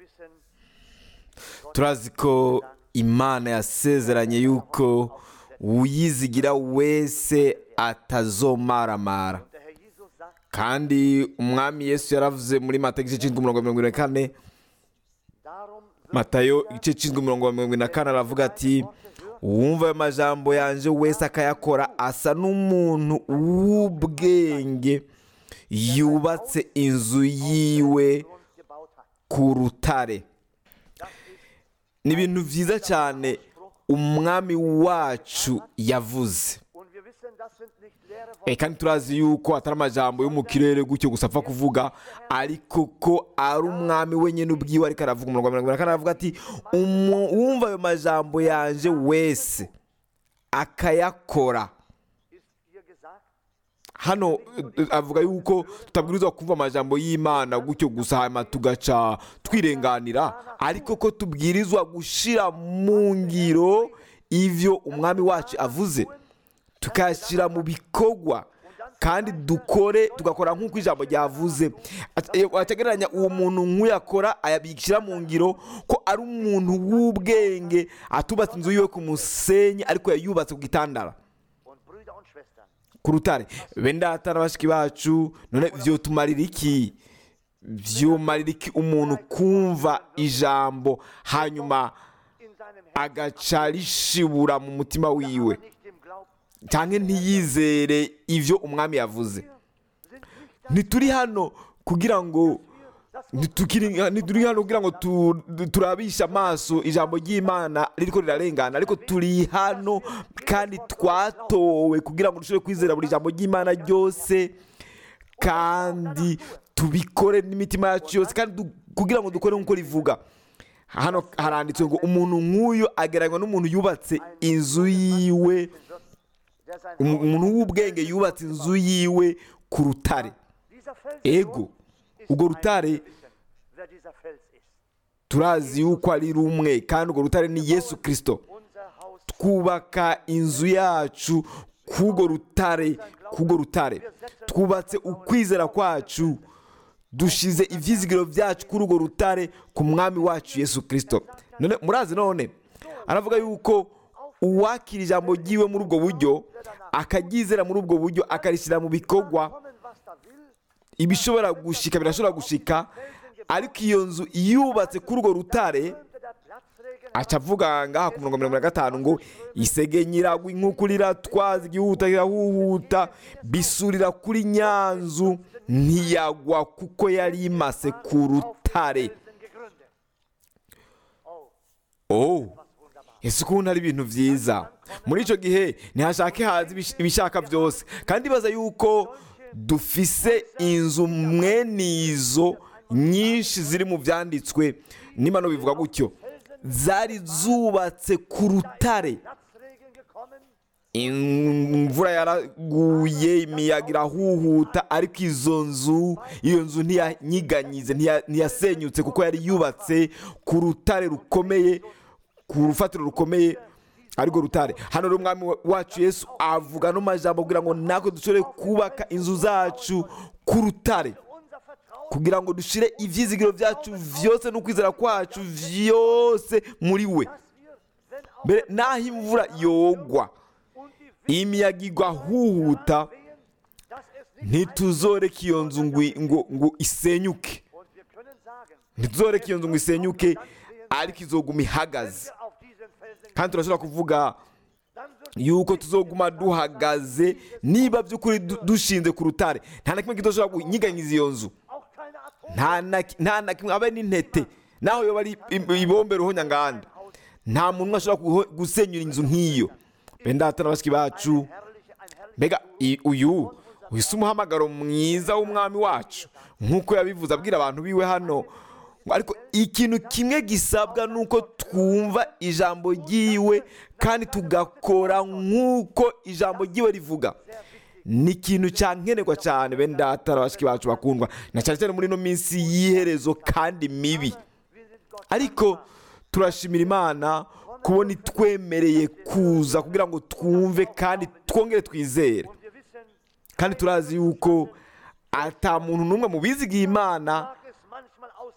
wissen, turazi ko imana yasezeranye yuko uyizigira wese atazomaramara der Herr Jesus sagt, kandi umwami yesu yaravuze muri mata igice cy'indwi mirongo mirongo irindwi na kane darum wird matayo igice cy'indwi mirongo mirongo irindwi na kane aravuga ati uwumva ayo majambo yanje wese akayakora asa n'umuntu w'ubwenge yubatse inzu yiwe Grund gebaut hat. ku rutare ni ibintu byiza cyane umwami wacu yavuze Und wir wissen, das sind nicht leere Eh, Worte. kandi turazi yuko atari amajambo yo mu kirere gutyo gusa apfa kuvuga ariko ko ari umwami wenyine ubwiwe ariko aravuga umurongo wa mirongo inani na kane aravuga ati "Umu- uwumva ayo majambo yanje wese akayakora Ist hier gesagt, hano eh, avuga yuko tutabwirizwa kumva amajambo y'imana gutyo gusa hanyuma tugaca twirenganira ariko ko tubwirizwa gushyira mu ngiro ivyo umwami wacu avuze tukayashyira mu bikorwa kandi dukore tugakora nk'uko ijambo ryavuze At- eh, wategeranya uwo muntu nk'uyakora ayabishyira mu ngiro ko ari umuntu w'ubwenge atubatse inzu yiwe ku musenyi ariko yayubatse ku gitandara und Brüder und Schwestern, ku rutare bene data na bashiki bacu none vyotumarira iki vyomarira iki umuntu kumva ijambo hanyuma in seinem Herzen, agaca rishibura mu mutima wiwe aber nicht im Glauben, cyangwa ntiyizere ivyo umwami yavuze sind nicht ntituri hano kugira ngo ntitukiri- ntituri hano kugira ngo tu- turabishe amaso ijambo ry'imana ririko rirarengana ariko turi hano kandi twatowe kugira ngo dushobore kwizera buri jambo ry'imana ryose kandi tubikore n'imitima yacu yose kandi du- kugira ngo dukore nk'uko rivuga hano haranditswe ngo umuntu nk'uyu agereranywa n'umuntu yubatse inzu yiwe der sein um- Haus- umuntu w'ubwenge yubatse inzu yiwe ku rutare Dieser Fels ego ist urwo ein rutare wissen, wer dieser Fels ist. turazi yuko ari rumwe kandi urwo rutare ni yesu kirisito Unser Haus twubaka inzu yacu k'urwo rutare k'urwo rutare twubatse ukwizera kwacu dushize ibyizigiro byacu kuri urwo rutare ku mwami wacu yesu kirisito none murazi none aravuga yuko uwakira ijambo ryiwe muri ubwo buryo akaryizera muri ubwo buryo akarishyira mu bikorwa kommen, was da will, ibishobora gushika birashobora gushika ariko iyo nzu yubatse kuri urwo rutare könnte der Platzregen aca avuga ngaha ku mirongo mirongo na gatanu ngo isege nyiragwa ink'uko riratwaza igihuta kirahuhuta bisurira kuri nyanzu ntiyagwa kuko yari imase ku rutare Felsen gegründet. Oh, oh was wunderbar. ese ukuntu ari ibintu byiza muri icyo gihe ntihashake haza ibish- ibishaka byose kandi baza yuko dufise inzu mwene izo nyinshi ziri mu byanditswe nimano bivuga gutyo zari zubatse ku rutare Platzregen gekommen, imvura yaraguye imiyaga irahuhuta ariko izo nzu iyo nzu ntiyanyiganyize ntiya- ntiyasenyutse kuko yari yubatse ku rutare rukomeye ku rufatiro rukomeye arirwo rutare hano rero umwami wa- wacu yesu avuga no majambo kugira ngo natwe dushobore kubaka inzu zacu ku rutare unser Vertrauen kugira ngo dushire ivyizigiro byacu vyose n'ukwizera kwacu vyose muri we dass wir, wenn auch mbere naho imvura yogwa und die imiyaga igwa huhuta wehen, dass es nicht ntituzoreka iyo nzu ngo ngo ngo isenyuke und wir können sagen, ntituzoreka iyo nzu ngo isenyuke ariko izoguma ihagaze wir auf diesen Felsen, kandi turashobora kuvuga dann wird yuko tuzoguma duhagaze niba by'ukuri du- dushinze ku rutare nta na kimwe kidoshobora kunyiganyiza iyo nzu auch keine Atom nta na ki- nta na kimwe habe n'intete naho yoba ari im- ibombe ruhonyanganda nta muntu umwe ashobora guho- gusenyura inzu nk'iyo bendata na bashiki bacu herrliche, ein herrliches mbega i- uyu wise umuhamagaro mwiza w'umwami wacu nk'uko yabivuze abwira abantu biwe hano ngo ariko ikintu kimwe gisabwa ni uko twumva ijambo ry'iwe kandi tugakora nk'uko ijambo ry'iwe rivuga ni ikintu cyankenerwa cyane bene data na bashiki bacu bakundwa na cyane cyane muri ino minsi y'iherezo kandi mibi wir sind Gott ariko turashimira imana kubona itwemereye kuza kugira ngo twumve kandi twongere twizere und wir wissen, kandi turazi yuko ata muntu n'umwe mu bizigiye imana mag es manchmal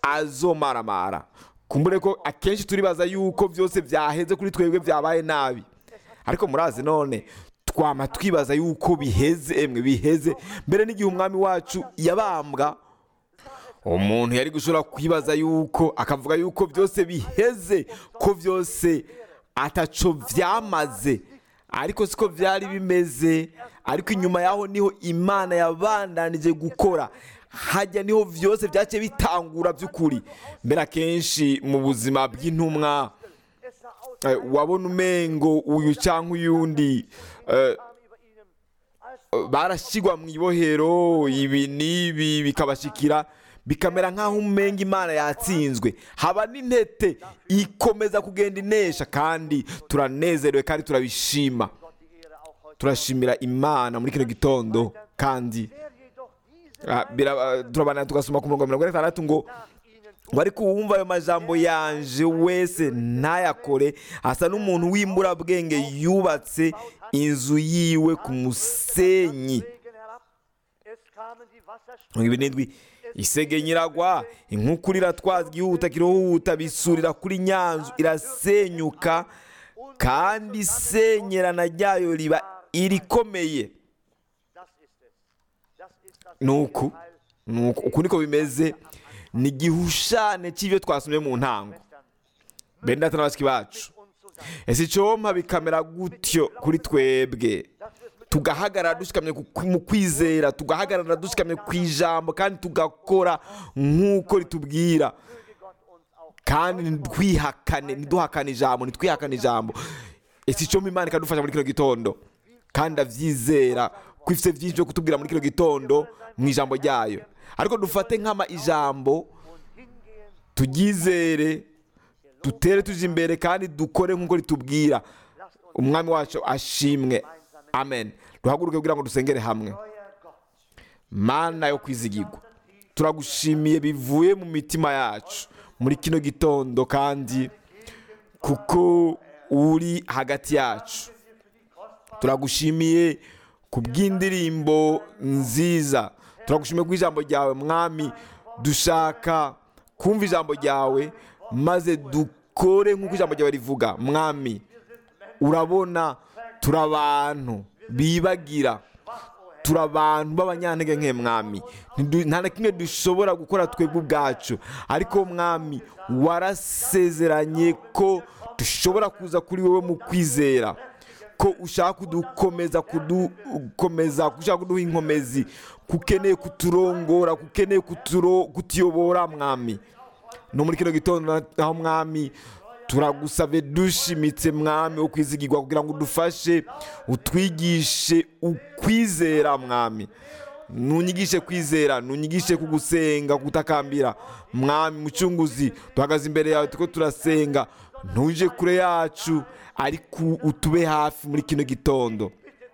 azomaramara kumbure ko akenshi turibaza yuko byose byaheze kuri twebwe byabaye nabi ariko murazi none twama twibaza yuko biheze emwe biheze mbere n'igihe umwami wacu yabambwa umuntu yari gushobora kwibaza yuko akavuga yuko byose biheze ko byose ataco byamaze ariko siko byari bimeze ariko inyuma yaho niho imana yabandanije gukora hajya niho byose byaciye bitangura by'ukuri mbere akenshi mu buzima bw'intumwa Es sah aus, eh, wabona umengo uyu cyangwa uyundi eh, kam über ihnen als barashyirwa mu ibohero ibi n'ibi bikabashikira bikamera nk'aho umenga imana yatsinzwe haba n'intete ikomeza kugenda inesha kandi turanezerewe kandi turabishima Gott die Ehre auch heute. turashimira imana muri kino gitondo kandi Wer jedoch diese ah, bira- turabana tugasoma ku murongo wa mirongo itandatu ngo nach ihnen tut, ngo ariko uwumva ayo majambo yanje wese ntayakore asa n'umuntu w'imburabwenge yubatse inzu yiwe ku musenyi Regen herab, es kamen die Wasserströme, mirongo ibiri n'indwi isege nyiragwa inkukura iratwaza igihuta kirahuta bisurira kuri nyanzu irasenyuka kandi isenyerana ryayo riba irikomeye das ist es. Das ist das nuku Teil nuku uku niko bimeze ni igihushane cy'ibyo twasomye mu ntango bene data na bashiki bacu uns zusammen. ese icompa bikamera gutyo kuri twebwe tugahagarara dushikamye ku- mu kwizera tugahagarara dushikamye ku ijambo kandi tugakora nk'uko ritubwira Möge Gott uns auch kandi ntitwihakane ntiduhakane ijambo ntitwihakane ijambo ese icompa imana ikadufasha muri kino gitondo kandi ndabyizera ko ifite byinshi byo kutubwira muri kino gitondo mu ijambo ryayo ariko dufate nk'ama ijambo und hingehen, turyizere dutere tuje imbere kandi dukore nk'uko ritubwira lasst uns umwami wacu ashimwe amen duhaguruke kugira ngo dusengere hamwe euer Gott mana yo kwizigirwa turagushimiye bivuye mu mitima yacu muri kino gitondo kandi kuko uri hagati yacu turagushimiye ku bw'indirimbo nziza turagushimiye ku ijambo ryawe mwami dushaka kumva ijambo ryawe maze dukore nk'uko ijambo ryawe rivuga mwami urabona turi abantu bibagira turi abantu b'abanyantege nke mwami Ntidu- nta na kimwe dushobora gukora twebwe ubwacu ariko mwami warasezeranye ko dushobora kuza kuri wowe mu kwizera ko ushaka kudukomeza kudukomeza ko ushaka kuduha inkomezi ko ukeneye kuturongora ko ukeneye kuturo- kutuyobora mwami no muri kino gitondo naho mwami turagusabye dushimitse mwami wo kwizigirwa kugira ngo udufashe utwigishe ukwizera mwami nunyigishe kwizera nunyigishe kugusenga kugutakambira mwami mucunguzi duhagaze imbere yawe turiko turasenga ntuje kure yacu ariko utube hafi muri kino gitondo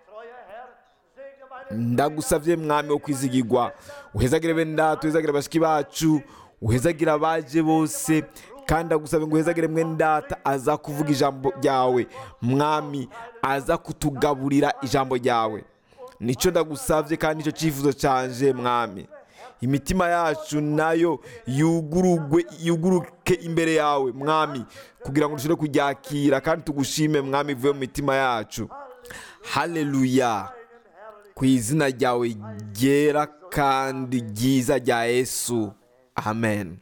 ndagusabye mwami wo kwizigirwa uhezagire bene data uhezagire bashiki bacu uhezagire abaje bose kandi ndagusabye ngo uhezagire mwene data aza kuvuga ijambo ryawe mwami aza kutugaburira ijambo ryawe nicyo ndagusabye kandi nicyo cyifuzo cyanje mwami imitima yacu nayo yugurugwe yuguruke imbere yawe mwami kugira ngo dushobore kuryakira kandi tugushime mwami ivuye mu mitima yacu haleluya ku izina ryawe ryera kandi ryiza rya yesu amen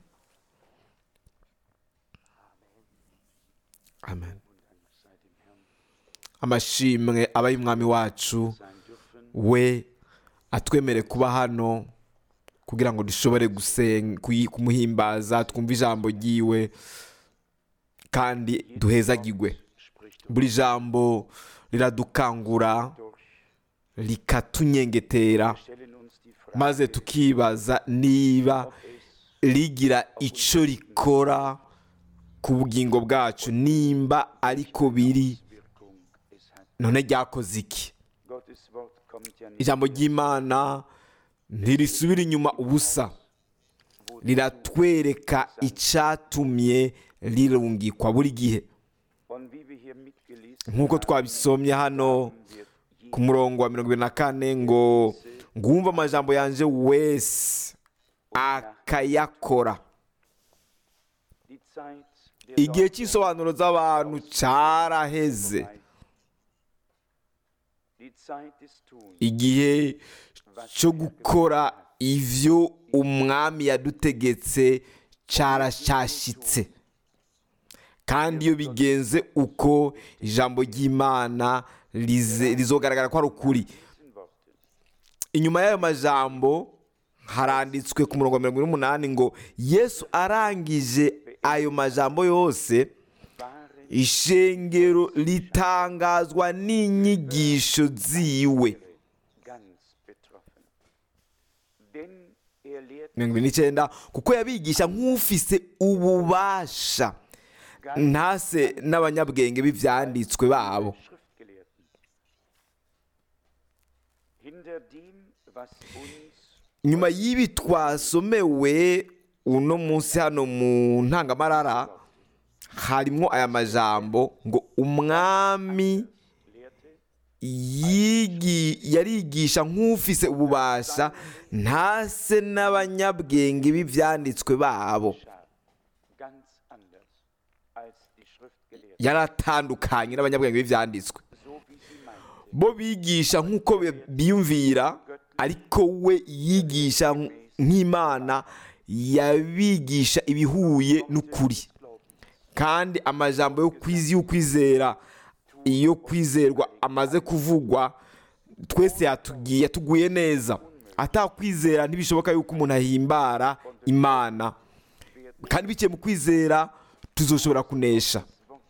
amen amashimwe aba y'umwami wacu we atwemere kuba hano kugira ngo dushobore gusenga kuyi- kumuhimbaza twumve ijambo ryiwe kandi duhezagirwe buri jambo riradukangura rikatunyengetera stellen uns die Frage, maze tukibaza niba rigira icyo rikora ku bugingo bwacu nimba ariko biri Wirkung es hat. none ryakoze iki Gottes Wort kommt ja nicht ijambo ry'imana ntirisubira inyuma ubusa riratwereka icyatumye rirungikwa buri gihe und wie wir hier mitgelesen nk'uko twabisomye hano haben, wird ku murongo wa mirongo ibiri na kane ngo ngumva amajambo yanjye wese akayakora Die Zeit der igihe Deutung cy'isobanuro z'abantu cyaraheze vorbei. Die Zeit des Tuns, igihe cyo gukora ivyo umwami yadutegetse cyaracyashyitse kandi iyo bigenze uko ijambo ry'imana rize- rizogaragara ko ari ukuri diesen Worten. inyuma y'ayo majambo haranditswe ku murongo wa mirongo ine n'umunani ngo yesu arangije ayo majambo yose Waren ishengero ritangazwa n'inyigisho ziwe ganz betroffen. Denn er lehrt mirongo ine n'icyenda kuko yabigisha nk'ufise ububasha ntase n'abanyabwenge b'ibyanditswe babo Schriftgelehrten. Hinter dem, was uns nyuma y'ibi twasomewe uno munsi hano mu ntangamarara harimo aya majambo ngo umwami lehrte, yigi yarigisha nk'ufise ububasha ntase n'abanyabwenge b'ibyanditswe babo geschah ganz anders als die Schriftgelehrten, yaratandukanye n'abanyabwenge b'ibyanditswe so wie sie meinten. bo bigisha nk'uko bi- biyumvira ariko we yigisha nk- nk'imana yabigisha ibihuye n'ukuri kandi amajambo yo kwizi y'ukwizera iyo kwizerwa amaze kuvugwa twese yatugiye yatuguye neza atakwizera ntibishoboka yuko umuntu ahimbara imana kandi biciye mu kwizera tuzoshobora kunesha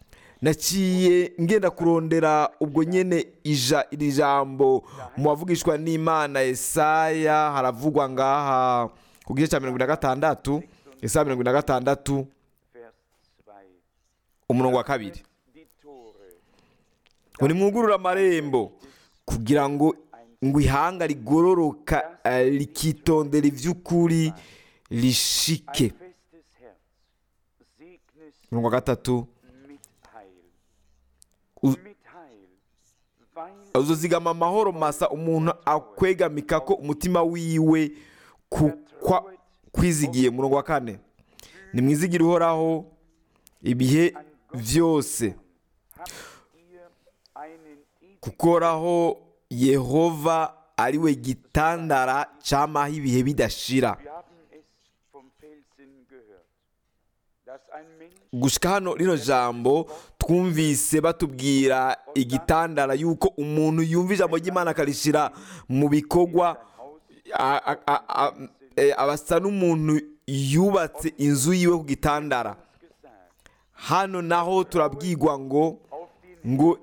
naciye ngenda kurondera ubwo nyene ija iri jambo mu bavugishwa n'imana Yesaya haravugwa ngaha ku gice cya mirongo ine na gatandatu Yesaya mirongo ine na gatandatu Vers 2. umurongo wa kabiri Die Tore ngo nimwugurure amarembo kugira ngo ngo ihanga rigororoka eh, rikitondera iby'ukuri rishike ein festes Herz, segnes umurongo wa gatatu mit Heil. U- Mit Heil, weil uzozigama amahoro masa umuntu akwegamika ko umutima wiwe ku kwa kwizigiye umurongo wa kane nimwizigire uhoraho ibihe byose habt ihr einen ewigen kukoraho yehova ari we gitandara cyamaho ibihe bidashira Wir haben es vom Felsen gehört, dass ein Mensch gushika hano rino jambo twumvise batubwira igitandara yuko umuntu yumva ijambo ry'imana akarishyira mu bikorwa a- a- a- a- eh, aba asa n'umuntu yubatse inzu yiwe ku gitandara gesagt, hano naho turabwirwa ngo auf den ngo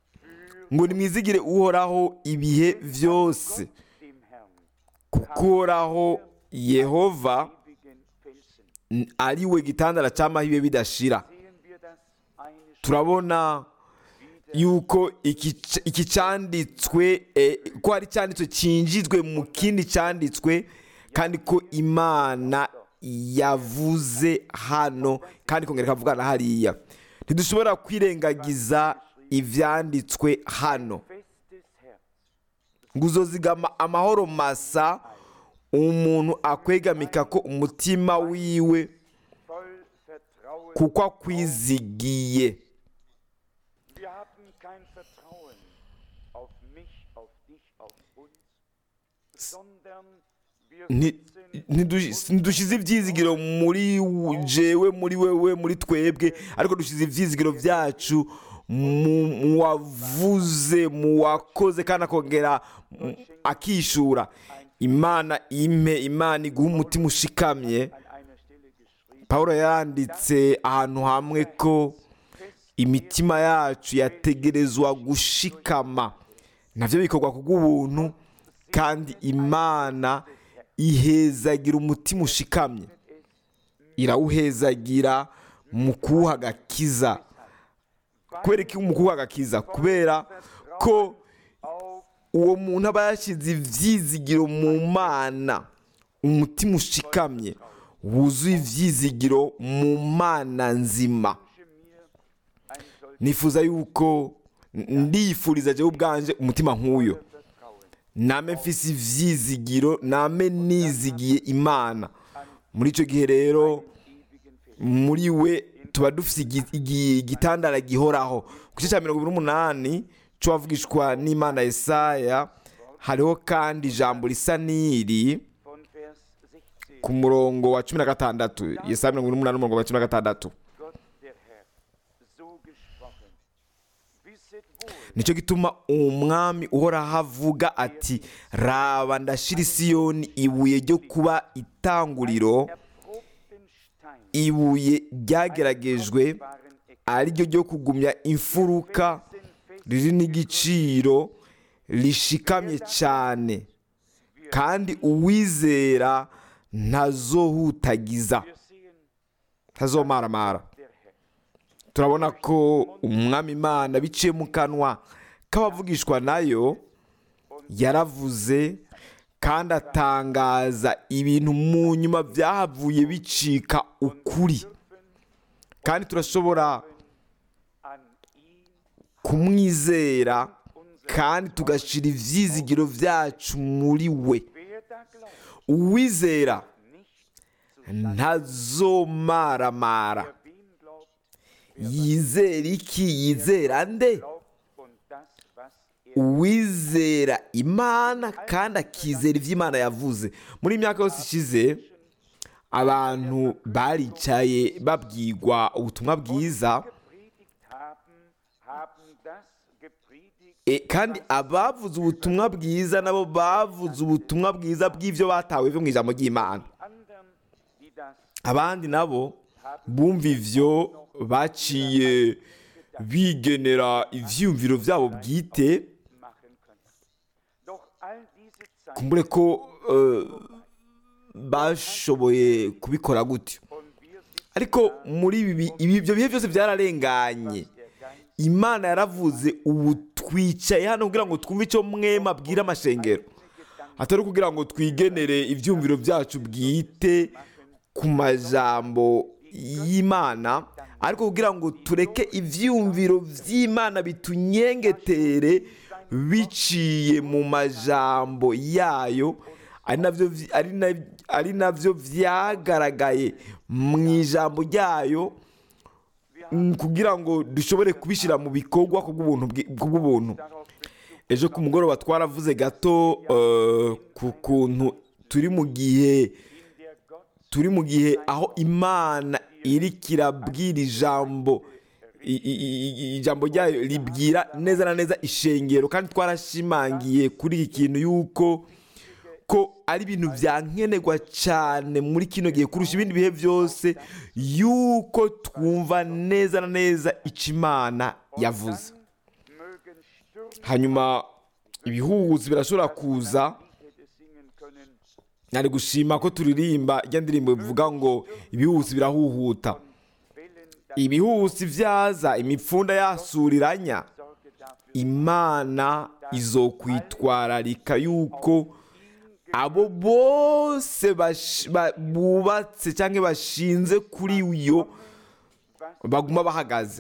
ngo nimwizigire uhoraho ibihe byose dem Herrn, kuko uhoraho yehova ewigen Felsen. n- ari we gitandara cy'amaho ibihe bidashira Sehen wir das eine turabona yuko iki iki cyanditswe eh, ko hari icyanditswe cyinjizwe mu kindi cyanditswe kandi ko imana yavuze hano kandi ikongera ikavugana hariya ntidushobora kwirengagiza ibyanditswe hano festes Herz, ngo uzozigama amahoro masa umuntu akwegamika ko umutima wiwe voll Vertrauen. kuko akwizigiye Wir haben kein Vertrauen auf mich, auf dich, auf uns, sondern wir Nti- sitzen ntidush- ntidushyize ibyizigiro muri jewe muri wewe muri twebwe ariko dushyize ibyizigiro byacu mu mu wavuze mu wakoze kandi akongera mm, akishura imana impe imana iguha umutima ushikamye an einer Stelle geschrieben, paul yanditse ahantu hamwe ko imitima yacu yategerezwa gushikama nabyo bikorwa ku bw'ubuntu kandi imana ihezagira umutima ushikamye irawuhezagira mu kuwuha agakiza kubera iki mu kuwuha agakiza kubera ko auf uwo muntu aba yashyize ibyizigiro mu mana umutima ushikamye wuzuye ibyizigiro mu mana nzima mir ein solches nifuza yuko ndifuriza jewe ubwanje umutima nk'uyo Vertrauen. name mfise ivyizigiro name nizigiye imana muri icyo gihe rero Ewigen Felsen. muri we tuba dufite igi- igi- igitandara gihoraho ku gice cya mirongo ibiri n'umunani cy'uwavugishwa n'imana Yesaya hariho kandi ijambo risa n'iri von Vers 16. ku murongo wa cumi na gatandatu Yesaya mirongo ibiri n'umunani umurongo wa cumi na gatandatu Gott der Herr, so gesprochen. Wisset wohl, nicyo gituma umwami uhoraho avuga ati raba ndashira isiyoni ibuye ryo kuba itanguriro erprobten Stein, ibuye ryageragejwe waren Eck, ari ryo ryo kugumya imfuruka riri n'igiciro rishikamye cyane kandi uwizera ntazohutagiza wir sehen ntazomaramara der Herr. turabona ko umwami imana biciye mu kanwa k'abavugishwa nayo yaravuze kandi atangaza ibintu mu nyuma byahavuye bicika ukuri kandi turashobora An ihn kumwizera kandi tugashyira ibyizigiro byacu muri we Wer da glaubt, uwizera nicht ntazomaramara wer wem glaubt, yizera iki yizera nde glaubt und das, was er uwizera imana kandi akizera ibyo imana yavuze muri iyi myaka yose ishize abantu baricaye babwirwa ubutumwa bwiza gepredigt haben, haben das gepredigt, E, kandi abavuze ubutumwa bwiza nabo bavuze ubutumwa bwiza bw'ibyo batawe byo mu ijambo ry'imana anderen, die das abandi nabo bumva ivyo baciye bigenera ivyiyumviro byabo bwite machen können. Doch all diese Zeit kumbure ko eh, bashoboye kubikora gutyo und wir sind ariko muri ibi bi- ibi- ibyo bihe byose byararenganye der Geist imana yaravuze ubu twicaye hano kugira ngo twumve icyo mwema abwira amashengero atari ukugira ngo twigenere ibyumviro byacu bwite ku majambo y'imana ariko kugira ngo tureke ibyumviro by'imana bitunyengetere biciye mu majambo yayo ari nabyo vy- ari na- ari nabyo byagaragaye mu ijambo ryayo mm, kugira ngo dushobore kubishyira mu bikorwa kubw'ubuntu bwi- kubw'ubuntu darauf Bezug ejo ku mugoroba twaravuze gato eh, ku kuntu turi mu gihe in der Gott turi mu gihe aho imana iri kirabwira ijambo i- i- i- ijambo ryayo ribwira neza na neza ishengero kandi twarashimangiye kuri iki kintu yuko ko ari ibintu byankenerwa cyane muri kino gihe kurusha ibindi bihe byose yuko twumva neza na neza icyo imana yavuze mögen Stürme hanyuma ibihuhuzi birashobora kuza hätte singen können, nari gushima ko turirimba ijya ndirimbo bivuga ngo ibihuhusi birahuhuta Wellen, das ibihuhusi byaza imipfunda yasuriranya Sorge dafür imana izokwitwararika yuko abo bose bash- ba- bubatse cyangwa bashinze kuri yo baguma bahagaze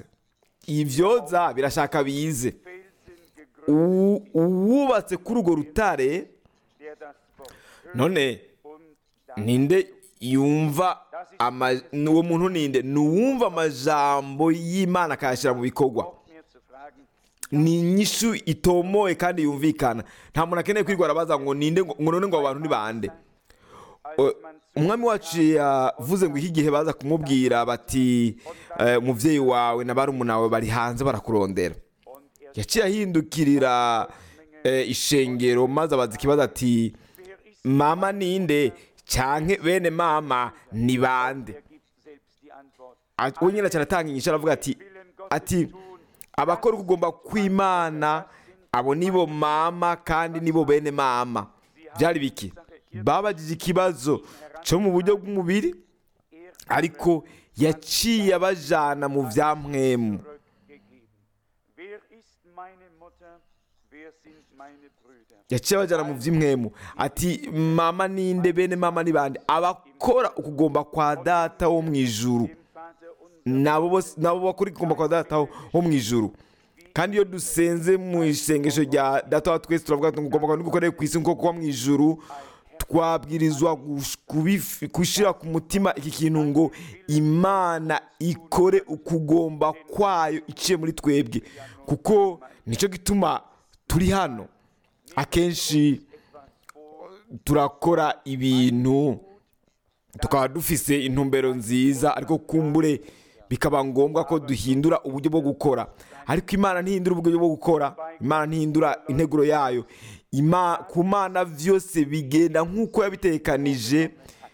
ibyoza birashaka bize Felsen gegründet, U- uwubatse kuri urwo rutare der das Wort hört none und dann ninde yumva ama- ni uwo muntu ninde ni uwumva amajambo y'imana akayashyira mu bikorwa braucht mir zu fragen, ni inyishu itomoye kandi yumvikana nta muntu akeneye kwirwara abaza ngo ninde ngo ngo none ngo abo bantu ni bande als O- man zu umwami wacu yavuze ngo iki gihe baza kumubwira bati eh, umubyeyi wawe na barumuna wawe bari hanze barakurondera und er yaciye ahindukirira eh, ishengero maze abaza ikibazo ati wer ist, mama ninde cyanke bene mama ni bande er gibt selbst die Antwort. Ati- we nyine cyane atanga inyishu aravuga ati ati abakora ukugomba kw'imana abo nibo mama kandi nibo bene mama byari biki babagije ikibazo cyo mu buryo bw'umubiri Er ariko yaciye abajana mu bya mwemu zurückgegeben. Wer ist meine Mutter? Wer sind meine Brüder? yaciye abajana mu by'imwemu ati mama ninde bene mama ni bande abakora ukugomba kwa data wo mu ijuru Dem Vater unser nabo bose nabo bakora ikigomba kwa data wo wo mu ijuru kandi iyo dusenze mu isengesho rya data wa twese turavuga ngo ugomba gukorera ku isi nk'uko kuba mu ijuru twabwirizwa gush- kubifi- gushyira ku mutima iki kintu ngo imana ikore ukugomba kwayo iciye muri twebwe kuko nicyo gituma turi hano akenshi turakora ibintu tukaba dufise intumbero nziza ariko kumbure bikaba ngombwa ko duhindura uburyo bwo gukora ariko imana ntihindura uburyo bwo gukora imana ntihindura integuro yayo Ima- ku mana byose bigenda nk'uko yabitekanije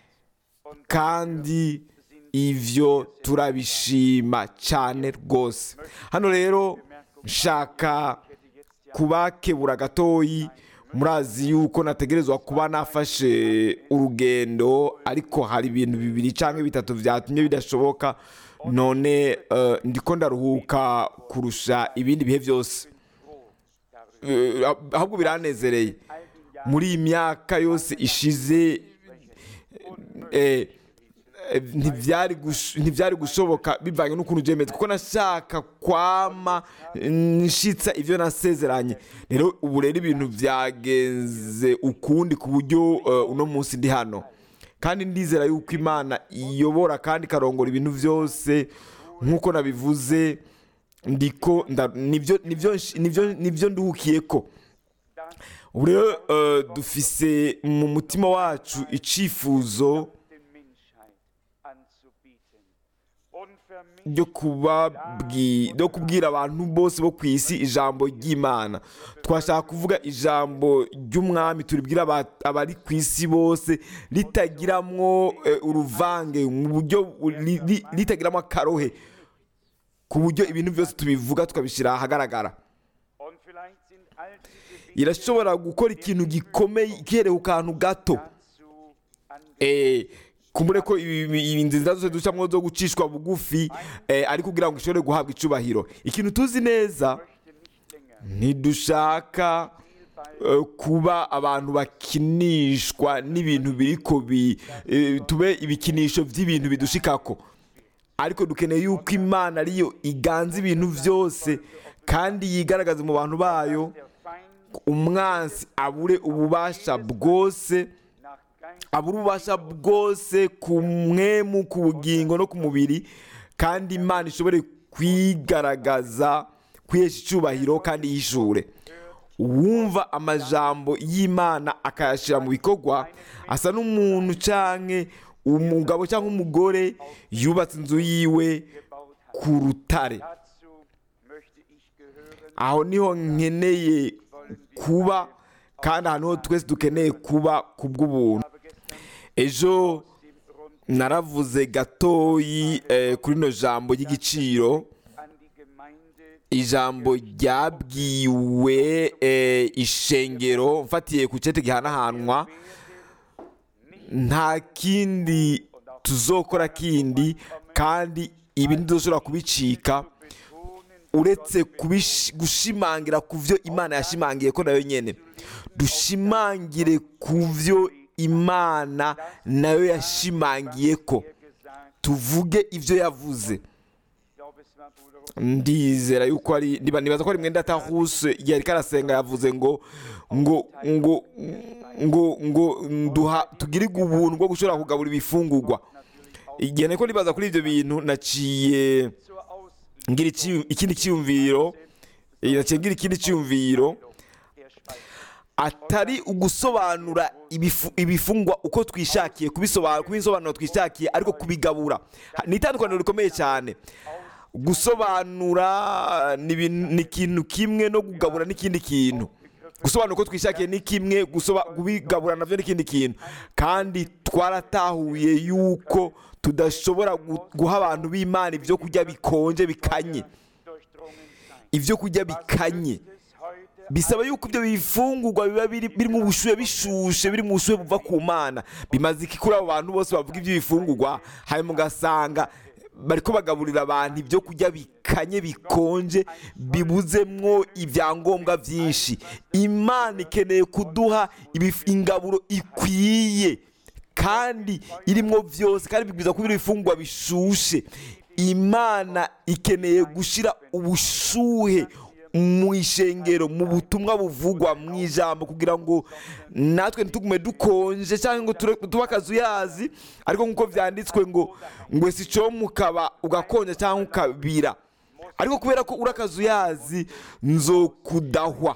kandi ibyo turabishima cyane rwose hano rero nshaka kubakebura gatoyi murazi yuko nategerezwa kuba nafashe urugendo ariko hari ibintu bibiri cyangwa bitatu byatumye bidashoboka none eh, ndiko ndaruhuka kurusha ibindi bihe byose Eh, ahubwo biranezereye muri iyi myaka yose ishize eh, eh, ntibyari gush- ntibyari gushoboka bivanye n'ukuntu byemeze kuko nashaka kwama nshitsa ibyo nasezeranye rero ubu rero ibintu byagenze ukundi ku buryo eh, uno munsi ndi hano kandi ndizera yuko imana iyobora kandi ikarongora ibintu byose nk'uko nabivuze ndiko nda- nibyo nibyo nibyo nibyo nduhukiye ko ubu rero eh, dufise mu mutima wacu icifuzo der Menschheit anzubieten. Unvermischt ryo kubabwi- ryo kubwira abantu bose bo ku isi ijambo ry'imana twashaka kuvuga ijambo ry'umwami turibwira aba- abari ku isi bose ritagiramwo eh, uruvange mu buryo ri- ri- ritagiramo akarohe ku buryo ibintu byose tubivuga tukabishyira ahagaragara und vielleicht sind all diese Dinge irashobora gukora ikintu gikomeye ikereye ku kantu gato dazu angebracht. Eh, kumbure ko ibi- ibi- ibi nzira zose ducamo zo gucishwa bugufi eh, ari kugira ngo ishobore guhabwa icubahiro ikintu tuzi neza möchte nicht länger ntidushaka eh, kuba abantu bakinishwa n'ibintu biriko bi eh, tube ibikinisho by'ibintu bidushikako ariko dukeneye yuko imana ariyo iganza ibintu byose kandi yigaragaza mu bantu bayo der Feind umwansi abure ububasha bwose nach Geist abura ububasha bwose ku mwemu ku bugingo no ku mubiri kandi imana ishobore kwigaragaza kwihesha icyubahiro kandi yishure uwumva amajambo y'imana akayashyira mu bikorwa asa n'umuntu canke umugabo cyangwa umugore yubatse inzu yiwe gebaut hat. ku rutare Dazu möchte ich gehören. aho niho nkeneye kuba kandi ahantu ho twese dukeneye kuba ku bw'ubuntu habe gestern ejo dem Rund naravuze gatoyi eh, kuri rino jambo ry'igiciro an die Gemeinde ijambo ryabwiwe eh, ishengero mfatiye ku cete gihanahanwa nta kindi tuzokora kindi kandi ibi ntidushobora kubicika uretse kubish- gushimangira ku byo imana yashimangiye ko nayo nyene dushimangire ku byo imana nayo yashimangiye ko gesagt, tuvuge ibyo yavuze ich glaube es war Bruder Rupp, ndizera yuko ari niba- nibaza ko ari mwenda atahuse igihe ariko arasenga yavuze ngo ngo ngo ngo ngo duha tugirirwe ubuntu bwo gushobora kugabura ibifungurwa igihe niko nibaza kuri ibyo bintu naciye zur Aus ngira ici- ikindi cyiyumviro eh, naciye ngira ikindi cyiyumviro der Schweiz. atari ugusobanura ibifu- ibifungwa uko twishakiye kubisobanura kubisobanura twishakiye ariko kubigabura Ha- ni itandukaniro rikomeye cyane gusobanura ni ibintu- ni ikintu kimwe no kugabura n'ikindi kintu gusobanura uko twishakiye ni kimwe gusoba- kubigabura nabyo ni ikindi kintu kandi twaratahuye yuko tudashobora gu- guha abantu b'imana ibyo kurya bikonje bikanye Durchdrungen sein. ibyo kurya bikanye Es heute bisaba yuko ibyo bifungurwa biba biri biri mu bushuhe bishushe biri mu bushuhe buva ku mana bimaze iki kuri abo bantu bose bavuga iby'ibifungurwa hanyuma ugasanga bariko bagaburira abantu ibyo kurya bikanye bikonje bibuzemwo ibyangombwa byinshi imana ikeneye kuduha ibif- ingaburo ikwiye kandi irimwo byose kandi bibwiza kuba ibifungurwa bishushe imana ikeneye gushyira ubushuhe mu ishengero mu butumwa buvugwa mu ijambo kugira ngo natwe ntitugume dukonje cyangwa ngo ture- tube akazuyazi ariko nk'uko byanditswe ngo ngo si cyo mukaba ugakonja cyangwa ukabira ariko kubera ko uri akazuyazi nzokudahwa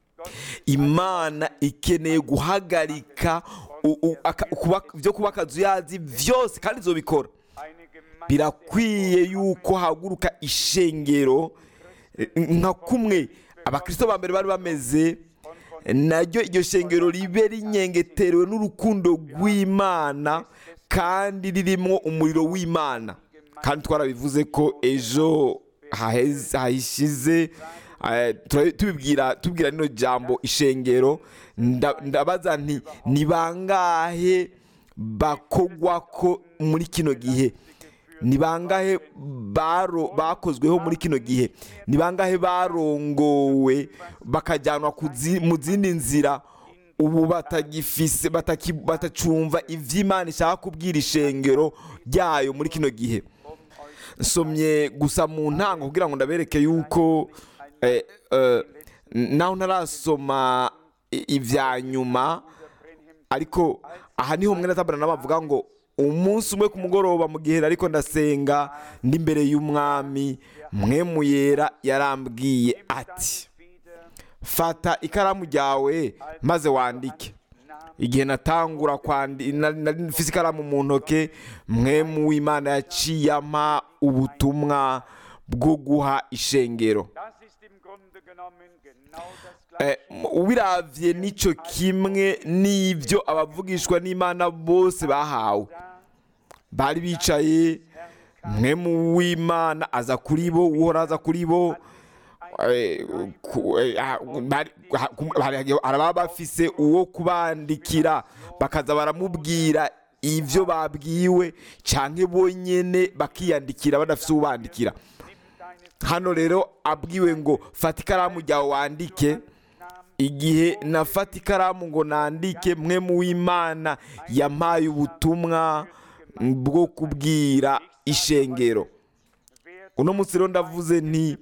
imana ikeneye guhagarika u- u- aka- kuba- byo kuba akazuyazi byose kandi izobikora eine Gemeinde birakwiye yuko haguruka ishengero eh, nka kumwe abakristo ba mbere bari bameze naryo iryo shengero ribe rinyengeterewe n'urukundo rw'imana kandi ririmo umuriro w'imana kandi twarabivuze ko ejo haheze- hahishize eh, tura- tubibwira tubwira rino jambo ishengero nda- ndabaza nti ni bangahe bakogwa ko muri kino gihe ni bangahe baro- bakozweho muri kino gihe ni bangahe barongowe bakajyanwa ku zi- mu zindi nzira ubu batagifise bataki- batacumva iby'imana ishaka kubwira ishengero ryayo muri kino gihe nsomye gusa mu ntango kugira ngo ndabereke yuko eh, eh, naho ntarasoma i- ibya nyuma ariko aha niho mwene tabarana bavuga ngo umunsi umwe ku mugoroba mu gihe ariko ndasenga ndi imbere y'umwami mwe muyera yarambwiye ati fata ikaramu ryawe maze wandike igihe natangura kwandi na- nari mfise ikaramu mu ntoke mwe mu w'imana yaciye ampa ubutumwa bwo guha ishengero Das ist im Grunde genommen genau das Eh, Gleiche. ubiravye nico kimwe n'ivyo abavugishwa n'imana bose bahawe bari bicaye mwe mu w'imana aza kuri bo uhora aza kuri bo eh, ku- eh, ah, bari- ha- ku- hari- araba bafise uwo kubandikira bakaza baramubwira ivyo babwiwe canke bonyene bakiyandikira badafise ubandikira hano rero abwiwe ngo fata ikaramu ryawe wandike igihe nafata ikaramu ngo nandike mwe mu w'imana yampaye ubutumwa bwo kubwira ishengero uno munsi rero ndavuze nti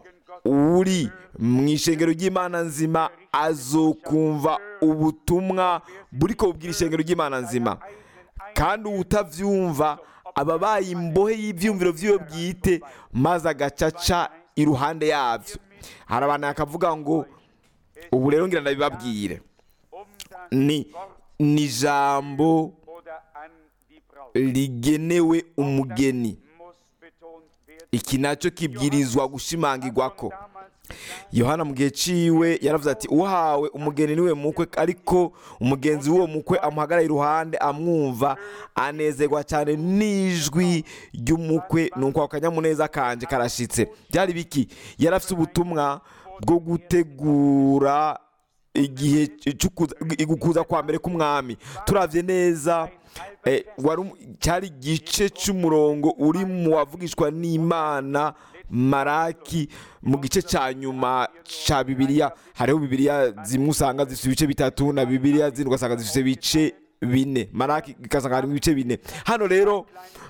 uri mu ishengero ry'imana nzima azokumva ubutumwa buri ko bubwira ishengero ry'imana nzima kandi utavyumva aba abaye imbohe y'ibyumviro by'iwe bwite maze agacaca iruhande yabyo hari abantu bakavuga ngo ubu rero ngira ndabibabwire Um das ni ni ijambo oder an die Braut rigenewe umugeni muss betont werden. iki nacyo kibwirizwa gushimangirwa ko Damals gesagt, yohana mu gihe ciwe yaravuze ati uhawe umugeni niwe mukwe ariko umugenzi w'uwo mukwe amuhagarara iruhande amwumva anezerwa cyane n'ijwi ry'umukwe nuko ako kanyamuneza kanje karashitse byari biki yari afite ubutumwa bwo gutegura igihe cy'ukuza- gukuza kwa mbere k'umwami turavye neza eh, wari um- cyari igice cy'umurongo uri mu wavugishwa n'imana maraki mu gice cya nyuma cya bibiliya hariho bibiliya zimwe usanga zifite ibice bitatu na bibiliya zindi ugasanga zifite ibice bine maraki igasanga harimo ibice bine hano rero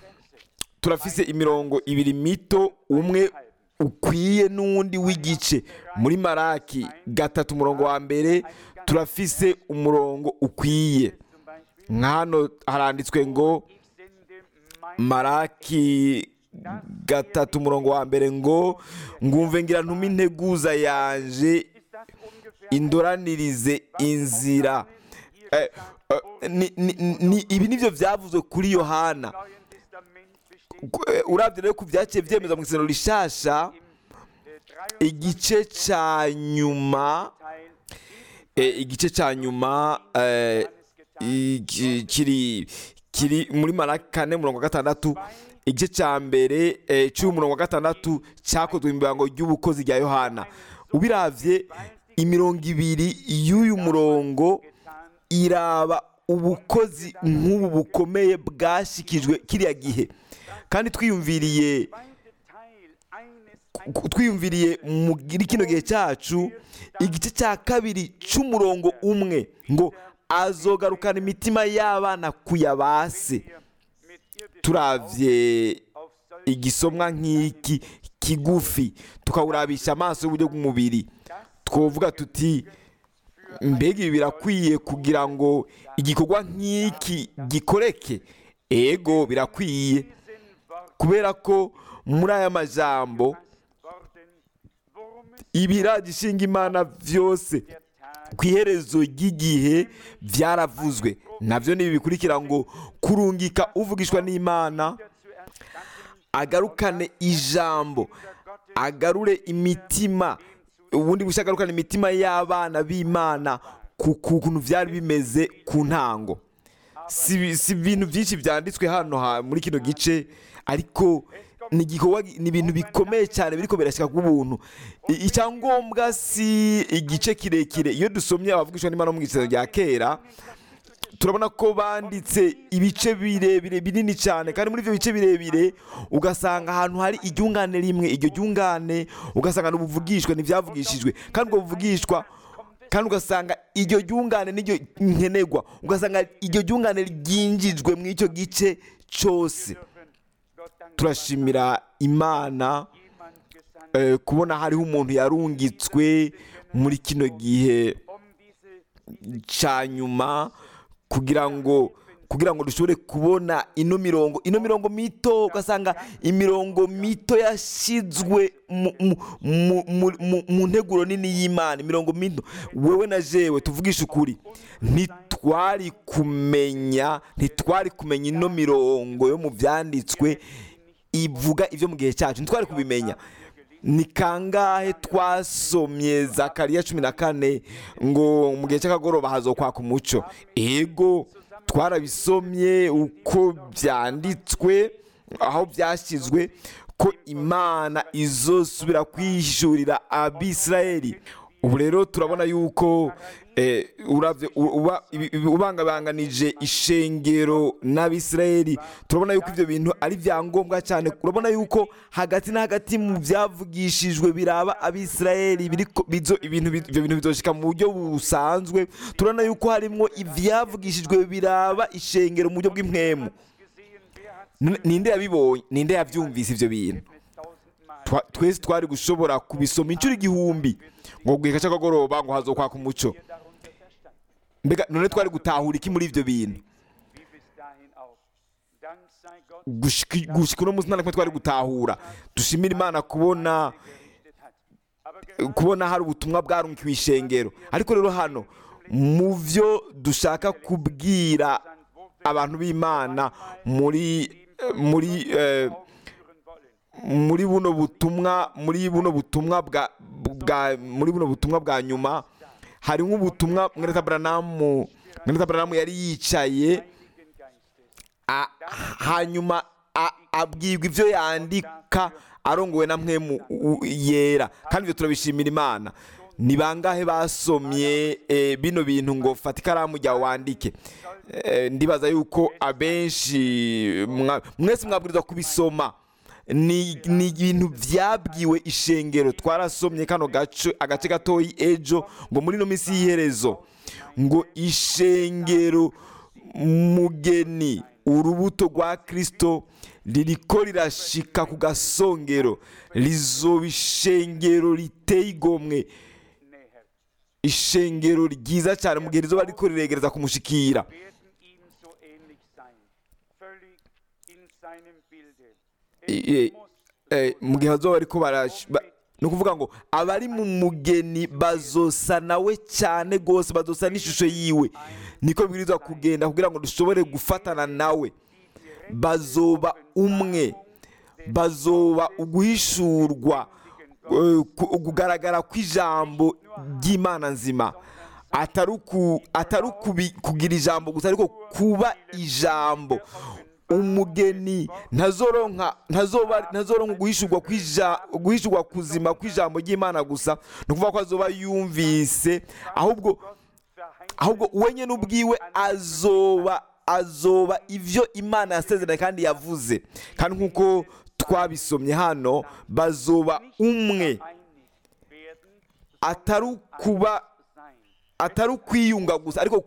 turafise imirongo ibiri mito umwe ukwiye n'uwundi w'igice muri maraki gatatu umurongo wa mbere turafise umurongo ukwiye zum Beispiel, nka hano haranditswe ngo ich sende mein maraki gatatu umurongo wa mbere ngo ngumve ngira ntume integuza yanje Ist das ungefähr indoranirize inzira Eh, eh, ni- ni- ni- ibi nibyo byavuzwe kuri yohana im Neuen Testament besteht? Ku- eh, uravye rero ku byaciye byemeza mu isezerano rishasha Äh, 23 igice cya nyuma Teil eh, igice cya nyuma eh, iki- kiri kiri muri maraki kane umurongo wa gatandatu igice cya mbere eh, cy'umurongo wa gatandatu cyakozwe mu ibango ry'ubukozi rya yohana ubiravye imirongo ibiri y'uyu murongo iraba ubukozi nk'ubu bukomeye bwashikijwe kiriya gihe kandi twiyumviriye zweite Teil eines ku- twiyumviriye muri kino gihe cyacu igice cya kabiri cy'umurongo umwe ngo azogarukana imitima y'abana kuyabase mit irdischen turavye auf solche igisomwa nk'iki kigufi tukawurabisha amaso y'uburyo bw'umubiri twovuga tuti mbega ibi birakwiye kugira ngo igikorwa nk'iki gikoreke ego birakwiye kubera ko muri aya majambo ibiragishinga imana byose ku iherezo ry'igihe byaravuzwe nabyo ni ibi bikurikira ngo kurungika uvugishwa n'imana agarukane ijambo agarure imitima ubundi bushya agarukane imitima y'abana b'imana ku kuntu byari bimeze ku ntango si si ibintu byinshi byanditswe hano ha- muri kino gice ariko ni igikorwa ni ibintu bikomeye cyane biriko birashyika ku buntu I- icyangombwa si igice kirekire iyo dusomye abavugishwa n'imana mu gitabo rya kera turabona ko banditse ibice birebire binini cyane kandi muri ibyo bice birebire ugasanga ahantu hari iryungane rimwe iryo ryungane ugasanga n'ubuvugishwa ntibyavugishijwe kandi ubwo buvugishwa kandi ugasanga iryo ryungane n'iryo nkenerwa ugasanga iryo ryungane ryinjijwe muri icyo gice cyose turashimira imana eh, kubona hariho umuntu yarungitswe muri kino gihe cya nyuma kugira ngo kugira ngo dushobore kubona ino mirongo ino mirongo mito ugasanga imirongo mito yashyizwe mu- mu- mu- mu- mu- mu nteguro nini y'imana imirongo mito wewe na jewe tuvugishe ukuri ntitwari kumenya ntitwari kumenya ino mirongo yo mu byanditswe ivuga ibyo mu gihe cyacu ntitwari kubimenya ni kangahe twasomye zakariya cumi na kane ngo mu gihe cy'akagoroba hazokwaka umuco ego twarabisomye uko byanditswe aho byashyizwe ko imana izosubira kwishurira abisirayeli ubu rero turabona yuko eh, uravye u- uba- ibi- ibi- ubangabanganije ishengero n'abisirayeli turabona yuko ibyo bintu ari byangombwa cyane urabona yuko hagati na hagati mu byavugishijwe biraba abisirayeli biriko- bizo- ibintu bi- ibyo bintu bizoshika mu buryo busanzwe turabona yuko harimwo ivyavugishijwe biraba ishengero mu buryo bw'impwemu N- ninde yabibonye ninde yabyumvise ibyo bintu Twa- twese twari gushobora kubisoma inshuro igihumbi ngo guheka cy'akagoroba ngo hazokwaka umuco mbega none twari gutahura iki muri ibyo bintu gushika gushika uno munsi nta na kimwe twari gutahura dushimira imana kubona kubona hari ubutumwa bwarungikiwe ishengero ariko rero hano mu byo dushaka kubwira abantu b'imana muri muri eh, muri buno butumwa muri buno butumwa bwa bwa muri buno butumwa bwa nyuma hari nk'ubutumwa mweneta Branamu mweneta Branamu yari yicaye a- hanyuma a- abwirwa ibyo yandika arongowe na mwemu u- yera kandi ibyo turabishimira imana ni bangahe basomye eh, bino bintu ngo fata ikaramu jya wandike Eh, ndibaza yuko abenshi mwa- mwese mwabwirizwa kubisoma ni ni ibintu byabwiwe ishengero twarasomye kano gace agace gatoyi ejo ngo muri ino minsi y'iherezo ngo ishengero mugeni urubuto rwa kirisito ririko rirashika ku gasongero rizoba ishengero riteye igomwe ishengero ryiza cyane mu gihe rizoba riko riregereza kumushikira Eh, eh, mu gihe bazoba bariko barash- ba- ni ukuvuga ngo abari mu mugeni bazosa nawe cyane rwose bazosa n'ishusho yiwe niko bibwirizwa kugenda kugira ngo dushobore gufatana nawe bazoba umwe bazoba uguhishurwa eh, ku- kugaragara kw'ijambo ry'imana nzima atari uku- atari ukubi- kugira ijambo gusa ariko kuba ijambo umugeni ntazoronka ntazoba ntazoronka guhishurwa kw'ija- guhishurwa kuzima kw'ijambo ry'imana gusa ni ukuvuga ko azoba yumvise ahubwo ahubwo we nyine ubwiwe azoba azoba ibyo imana yasezeranye kandi yavuze kandi nk'uko twabisomye hano bazoba umwe atari ukuba atari ukwiyunga gusa ariko kuba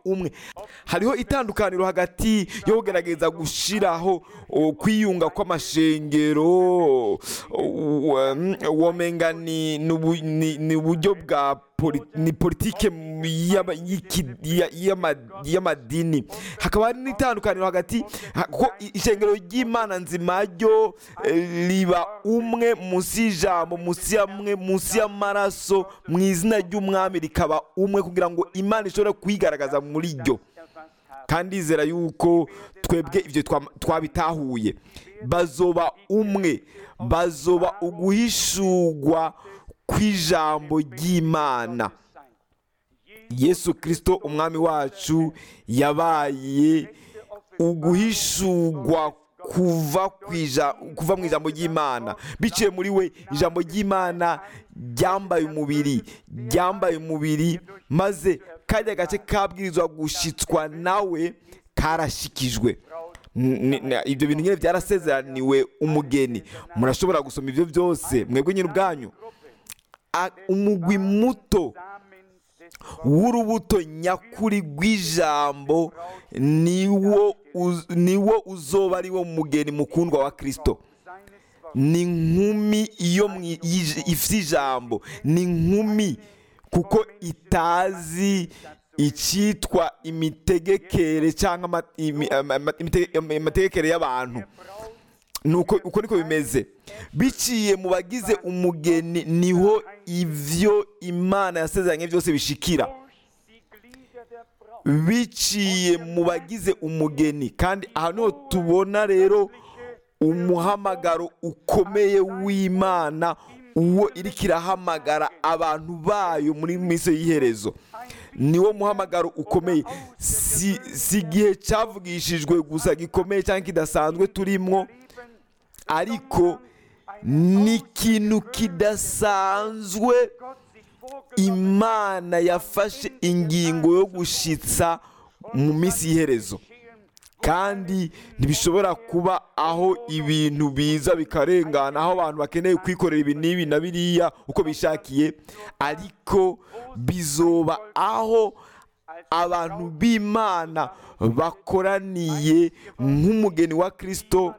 umwe hariho itandukaniro hagati yo kugerageza gushyiraho o, kwiyunga kw'amashengero o, um, womenga ni ni ubu- ni- ni uburyo bwa poli- ni politike y'aba- y'iki- ya- y'ama- y'amadini hakaba hari n'itandukaniro hagati ha- kuko i- ishengero ry'imana nzima ryo eh, riba umwe munsi y'ijambo munsi y'amwe munsi y'amaraso mu izina ry'umwami rikaba umwe kugira ngo imana ishobore kwigaragaza muri ryo kandi izera yuko twebwe ibyo twa- twabitahuye bazoba umwe bazoba uguhishurwa kw'ijambo ry'imana yesu kirisito umwami wacu yabaye uguhishurwa kuva ku ija- kuva mu ijambo ry'imana biciye muri we ijambo ry'imana ryambaye umubiri ryambaye umubiri maze kajya gace kabwirizwa gushitswa nawe karashikijwe N- n- ibyo bintu nyine byarasezeraniwe umugeni murashobora gusoma ibyo byose mwebwe nyine ubwanyu A- umugwi muto w'urubuto nyakuri rw'ijambo niwo uz- niwo uzoba ari wo mugeni mukundwa wa kirisito ni inkumi iyo mwi- yij- ifite ijambo ni inkumi kuko itazi icyitwa imitegekere cyangwa ama- imi- ama- ama- imite- ama- amategekere y'abantu nuko uko niko bimeze biciye mu bagize umugeni niho ibyo imana yasezeranye byose bishikira biciye mu bagize umugeni kandi aha niho tubona rero umuhamagaro ukomeye w'imana uwo iriko irahamagara abantu bayo muri minsi y'iherezo niwo muhamagaro ukomeye si si igihe cyavugishijwe gusa gikomeye cyangwa kidasanzwe turimwo ariko ni ikintu kidasanzwe imana yafashe ingingo yo gushitsa mu minsi y'iherezo kandi ntibishobora kuba aho ibintu biza bikarengana aho abantu bakeneye kwikorera ibi n'ibi na biriya uko bishakiye ariko bizoba aho abantu b'imana bakoraniye nk'umugeni wa kirisito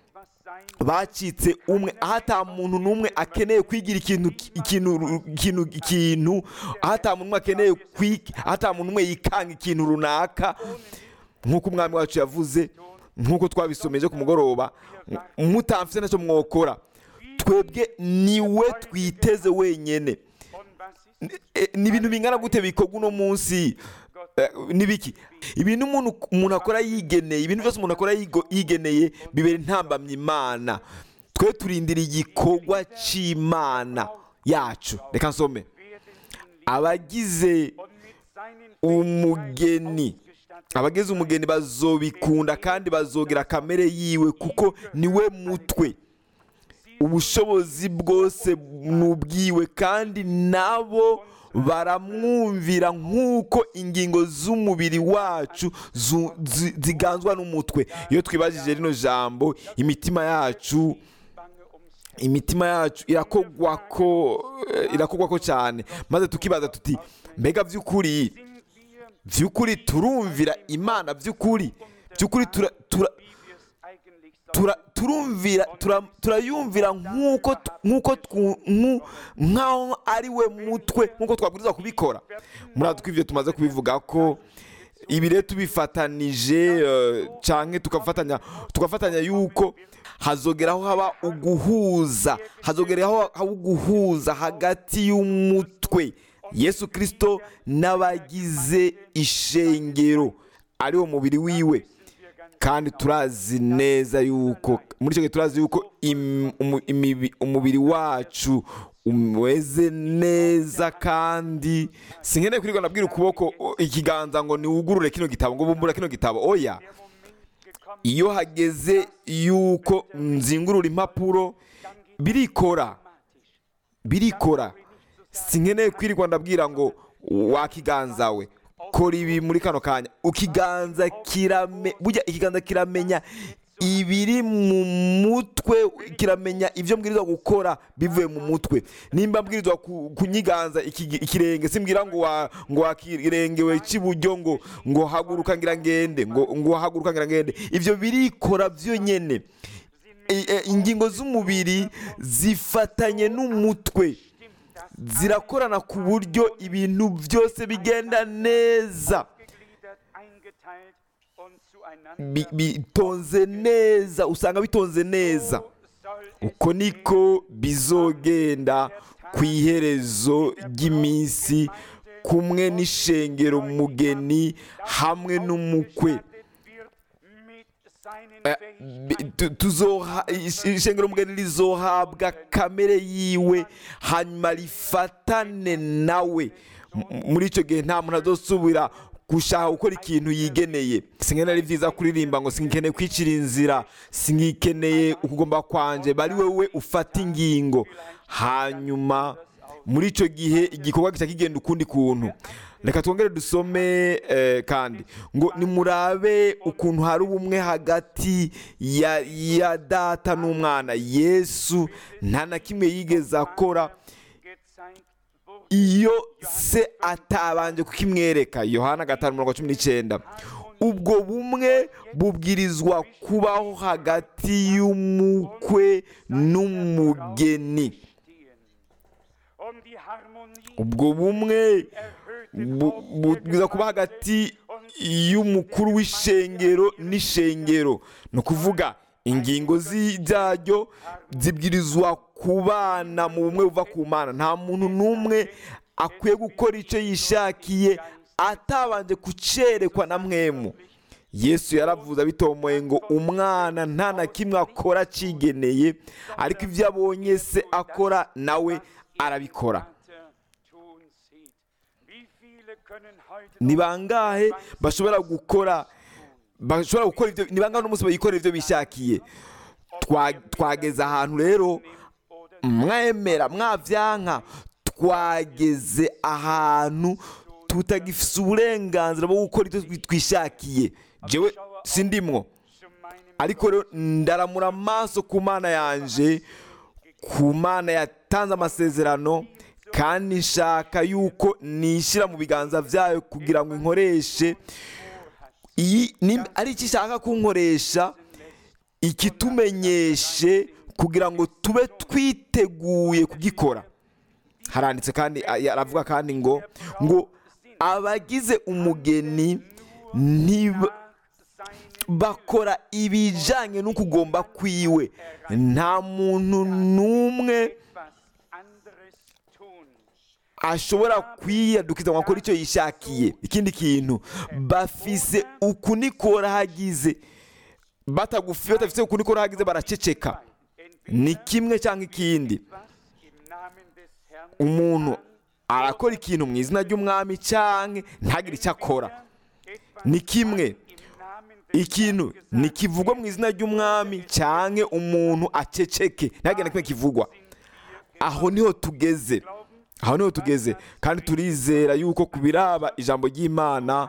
bacitse umwe aho ata muntu n'umwe akeneye kwigira ikintu ikintu ikintu ikintu aho ata muntu n'umwe akeneye kwiga aho ata muntu n'umwe yikanga ikintu runaka nk'uko umwami wacu yavuze nk'uko twabisomeje ku mugoroba mutamfite ntacyo mwokora twebwe niwe twiteze wenyine E, ni ibintu bingana gute bikorwa uno munsi Eh, ni biki ibintu umuntu umuntu akora yigeneye ibintu byose umuntu akora yigo- yigeneye bibera intambamyi imana twe turindira igikorwa cy'imana yacu reka nsome abagize umugeni abagize umugeni bazobikunda kandi bazogira kamere yiwe kuko niwe mutwe ubushobozi bwose ni ubwiwe kandi nabo baramwumvira nk'uko ingingo z'umubiri wacu zu- zi- ziganzwa n'umutwe iyo twibajije rino jambo imitima yacu imitima yacu irakogwa ko eh, irakogwa ko cyane maze tukibaza tuti mbega by'ukuri by'ukuri turumvira imana by'ukuri by'ukuri tura, tura, tura, turumvira tura- turayumvira nk'uko t- nk'uko twu- nku- nk'aho ari we mutwe nk'uko twabwiriza kubikora muri ko ibyo tumaze kubivuga ko ibi rero tubifatanije eh, canke tugafatanya tugafatanya yuko hazogeraho haba uguhuza hazogeraho haba uguhuza hagati y'umutwe yesu kirisito n'abagize ishengero ari wo mubiri wiwe kandi turazi neza yuko muri icyo gihe turazi yuko im- umu- imibi- umubiri wacu umeze neza kandi sinkeneye kwirirwa nabwira ukuboko o, ikiganza ngo niwugurure kino gitabo ngo bumbura kino gitabo oya iyo hageze yuko nzingurura impapuro birikora birikora sinkeneye kwirirwa ndabwira ngo wakiganza we kora ibi muri kano kanya ukiganza kirame burya ikiganza kiramenya ibiri mu mutwe kiramenya ibyo mbwirizwa gukora bivuye mu mutwe nimba mbwirizwa ku- kunyiganza iki- ikirenge simbwira ngo wa ngo wakirengewe cy'iburyo ngo ngo haguruka ngira ngende ngo ngo haguruka ngira ngende ibyo birikora byonyine I- e, ingingo z'umubiri zifatanye n'umutwe zirakorana ku buryo ibintu byose bigenda neza gegliedert, eingeteilt und zueinander. Bi- bitonze neza usanga bitonze neza So soll es uko niko bizogenda ku iherezo ry'iminsi kumwe n'ishengero mugeni hamwe n'umukwe gestattet wird mit seinen Eh, bi- tu- tuzoha- ish- ishengero mugeni rizohabwa kamere yiwe hanyuma rifatane nawe M- muri icyo gihe nta muntu azosubira gushaka gukora ikintu yigeneye sinkeneye ari byiza kuririmba ngo sinkeneye kwicira inzira singikeneye ukugomba kwanje bari wowe ufata ingingo hanyuma muri icyo gihe igikorwa gica kigenda ukundi kuntu reka twongere dusome eh, kandi ngo nimurabe ukuntu hari ubumwe hagati ya, ya data n'umwana yesu nta na kimwe yigeze akora gezeigt wurde. iyo se atabanje kukimwereka yohana gatanu mirongo cumi n'icyenda ubwo bumwe bubwirizwa kubaho hagati y'umukwe n'umugeni stehen. Um die Harmonie ubwo bumwe erhöhte bu- bubwirizwa kuba hagati y'umukuru w'ishengero n'ishengero ni ukuvuga ingingo zi- zaryo zibwirizwa kubana mu bumwe buva ku mana nta muntu n'umwe akwiye gukora icyo yishakiye atabanje kucerekwa na mwemu yesu yaravuze abitomoye ngo umwana nta na kimwe akora acigeneye ariko ibyo abonye se akora nawe arabikora Vater tun sieht. Wie viele können heute ni noch bangahe bashobora gukora bashobora gukora ibyo ni bangahe n'umunsi bayikorera ibyo bishakiye Twa- twageze ahantu rero oder mwemera mwabyanka twageze ahantu tutagifite uburenganzira bwo gukora ibyo twi- twishakiye jewe sindimwo zu meinem ariko rero ndaramura amaso ku mana yanje ku mana yatanze amasezerano kandi nshaka yuko nishyira mu biganza byayo kugira ngo inkoreshe iyi ni- ari iki ishaka kunkoresha ikitumenyeshe kugira ngo tube twiteguye kugikora haranditse kandi aravuga kandi ngo ngo abagize umugeni ntiba bakora ibijyanye n'ukugomba kwiwe nta muntu n'umwe etwas anderes tun. ashobora kwiyadukiza ngo akore icyo yishakiye ikindi kintu bafise uku nikora hagize batagufi batafise uku nikora hagize baraceceka ni kimwe cyangwa ikindi Was im Namen des Herrn umuntu arakora ikintu mu izina ry'umwami cyangwa ntagire icyo akora etwas ni kimwe im Namen des ikintu ntikivugwa mu izina ry'umwami cyangwa umuntu aceceke ntagire na kimwe kivugwa aho niho tugeze aho niho tugeze kandi turizera yuko ku biraba ijambo ry'imana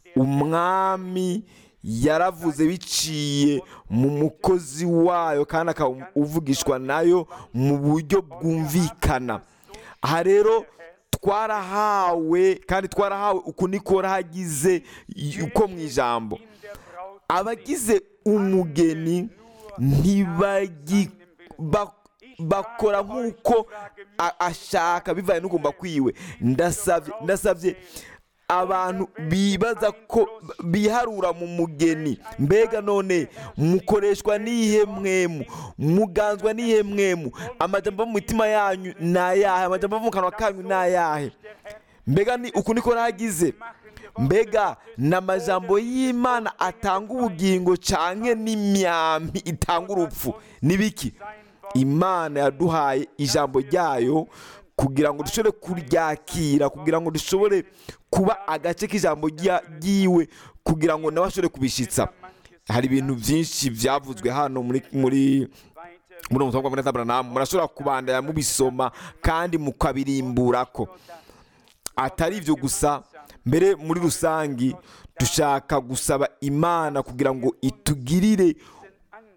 umwami yaravuze biciye mu mukozi wayo kandi akaba uvugishwa nayo mu buryo bwumvikana aha rero twarahawe kandi twarahawe uku niko hagize uko mu ijambo in der Braut abagize umugeni ntibagi ba- bakora nk'uko a- ashaka bivanye n'ugomba kwiwe ndasabye ndasabye abantu bibaza ko biharura mu mugeni mbega none mukoreshwa n'iyihe mwemu muganzwa n'iyihe mwemu amajambo ava mu mitima yanyu ni ayahe amajambo ava mu kanwa kanyu ni ayahe mbega ni uku niko hagize mbega ni amajambo y'imana atanga ubugingo cyane n'imyambi itanga urupfu n'ibiki imana yaduhaye ijambo ryayo kugira ngo dushobore kuryakira kugira ngo dushobore kuba agace k'ijambo rya- ryiwe kugira ngo nawe ashobore kubishyitsa hari ibintu byinshi byavuzwe hano muri muri weiter muri uwo butumwa bwa Abraham murashobora kubandanya mubisoma kandi mukabirimbura ko atari ibyo gusa mbere muri rusange dushaka gusaba imana kugira ngo itugirire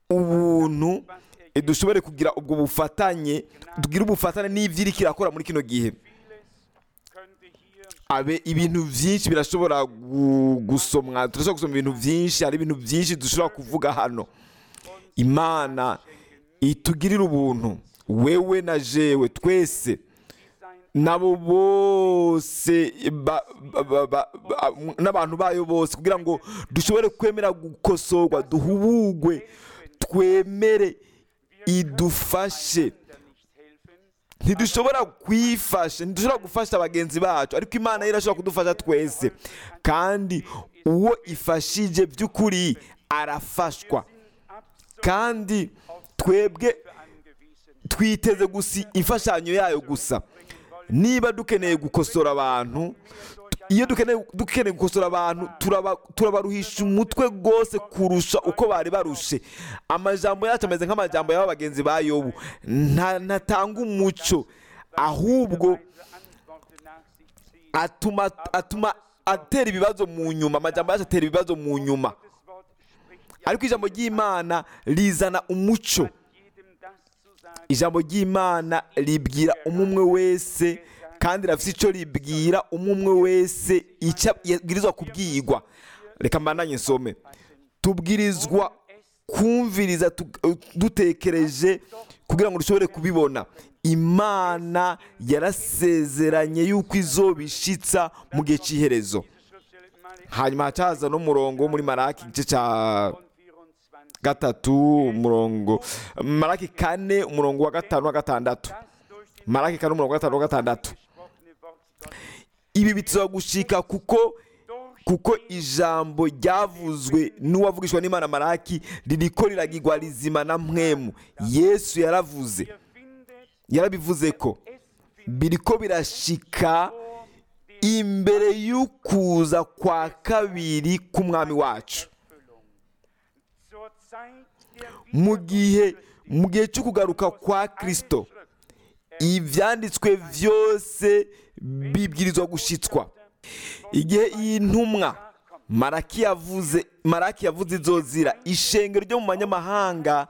ubuntu eh, dushobore kugira ubwo bufatanye tugire ubufatanye n'ibyo iri kirakora muri kino gihe Vieles könnte hier abe ibintu byinshi birashobora gu- gusomwa turashobora gusoma ibintu byinshi hari ibintu byinshi dushobora kuvuga hano imana itugirira ubuntu wewe na jewe twese nabo bose ba- ba- ba- ba- ba- n'abantu bayo bose kugira ngo dushobore kwemera gukosorwa duhubugwe twemere idufashe da nicht helfen, ntidushobora kwifasha ntidushobora gufasha bagenzi bacu ariko imana yo irashobora kudufasha twese kandi uwo ifashije by'ukuri arafashwa kandi twebwe angewiesen. twiteze gusa imfashanyo yayo gusa niba dukeneye gukosora abantu iyo dukeneye dukeneye gukosora abantu turaba- turabaruhisha umutwe rwose kurusha uko bari barushe amajambo yacu ameze nk'amajambo y'aba bagenzi ba yobu nta- ntatanga umuco ahubwo Antworten nach sich ziehen. atuma atuma atera ibibazo mu nyuma amajambo yacu atera ibibazo mu nyuma Das Wort spricht ja ariko ijambo ry'imana rizana umuco jedem das zu sagen, ijambo ry'imana ribwira umwe umwe wese kandi rafite icyo ribwira umwe umwe wese icyo yabwirizwa kubwirwa reka mbananye nsome tubwirizwa kumviriza tu- dutekereje kugira ngo dushobore kubibona imana yarasezeranye yuko izobishitsa mu gihe cy'iherezo Schriftstelle Malachi hanyuma hacaza n'umurongo wo muri maraki igice cya 24. gatatu umurongo maraki kane umurongo wa gatanu wa gatandatu Das durch den maraki kane umurongo wa gatanu wa gatandatu gesprochene Wort Gottes ibi bituma gushika kuko kuko ijambo ryavuzwe n'uwavugishwa n'imana maraki ririko riragirwa rizima na mwemu yesu yaravuze Ihr findet yarabivuze ko es biriko birashika vor dem imbere y'ukuza kwa kabiri k'umwami wacu Erfüllung. Zur Zeit der mu gihe mu gihe cyo kugaruka kwa kristo ibyanditswe byose bibwirizwa gushitswa igihe iyi ntumwa maraki yavuze maraki yavuze izozira ishengero ryo mu banyamahanga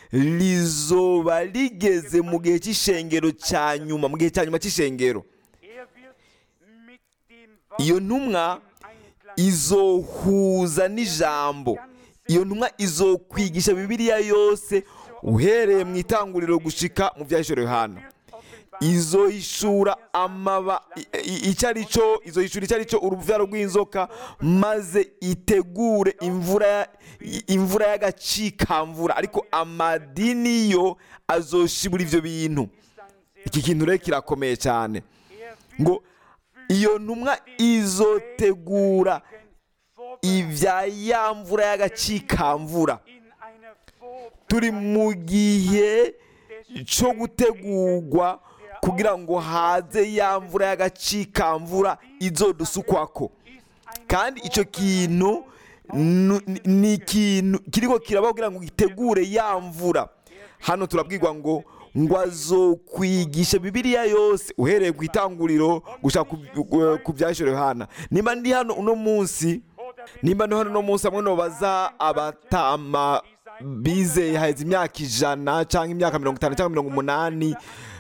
rizoba rigeze mu gihe cy'ishengero cya nyuma mu gihe cya nyuma cy'ishengero Er wird mit dem iyo Wort ntumwa Einklang izohuza n'ijambo iyo ntumwa izokwigisha bibiliya yose uhereye mu itanguriro gushika mu byahishuro yohana izohishura amaba i- i- icyo ari cyo izohishura icyo ari cyo urubyaro rw'inzoka maze itegure imvura ya- i- imvura y'agacikamvura ariko amadini yo azoshibura ibyo bintu iki kintu rero kirakomeye cyane ngo iyo ntumwa izotegura ibya ya mvura y'agacikamvura in einer Vor turi mu gihe cyo gutegurwa kugira ngo haze ya mvura y'agacikamvura izodusukwako kandi icyo kintu nu- ni- ni ikintu kiriko kirabaho kugira ngo gitegure ya mvura hano turabwirwa ngo ngo azokwigisha bibiliya yose uhereye ku itanguriro gushaka ku byahishore yohana nimba ndi hano uno munsi nimba ndi hano uno munsi hamwe nobaza abatama bizeye haheze imyaka ijana cyangwa imyaka mirongo itanu cyangwa mirongo umunani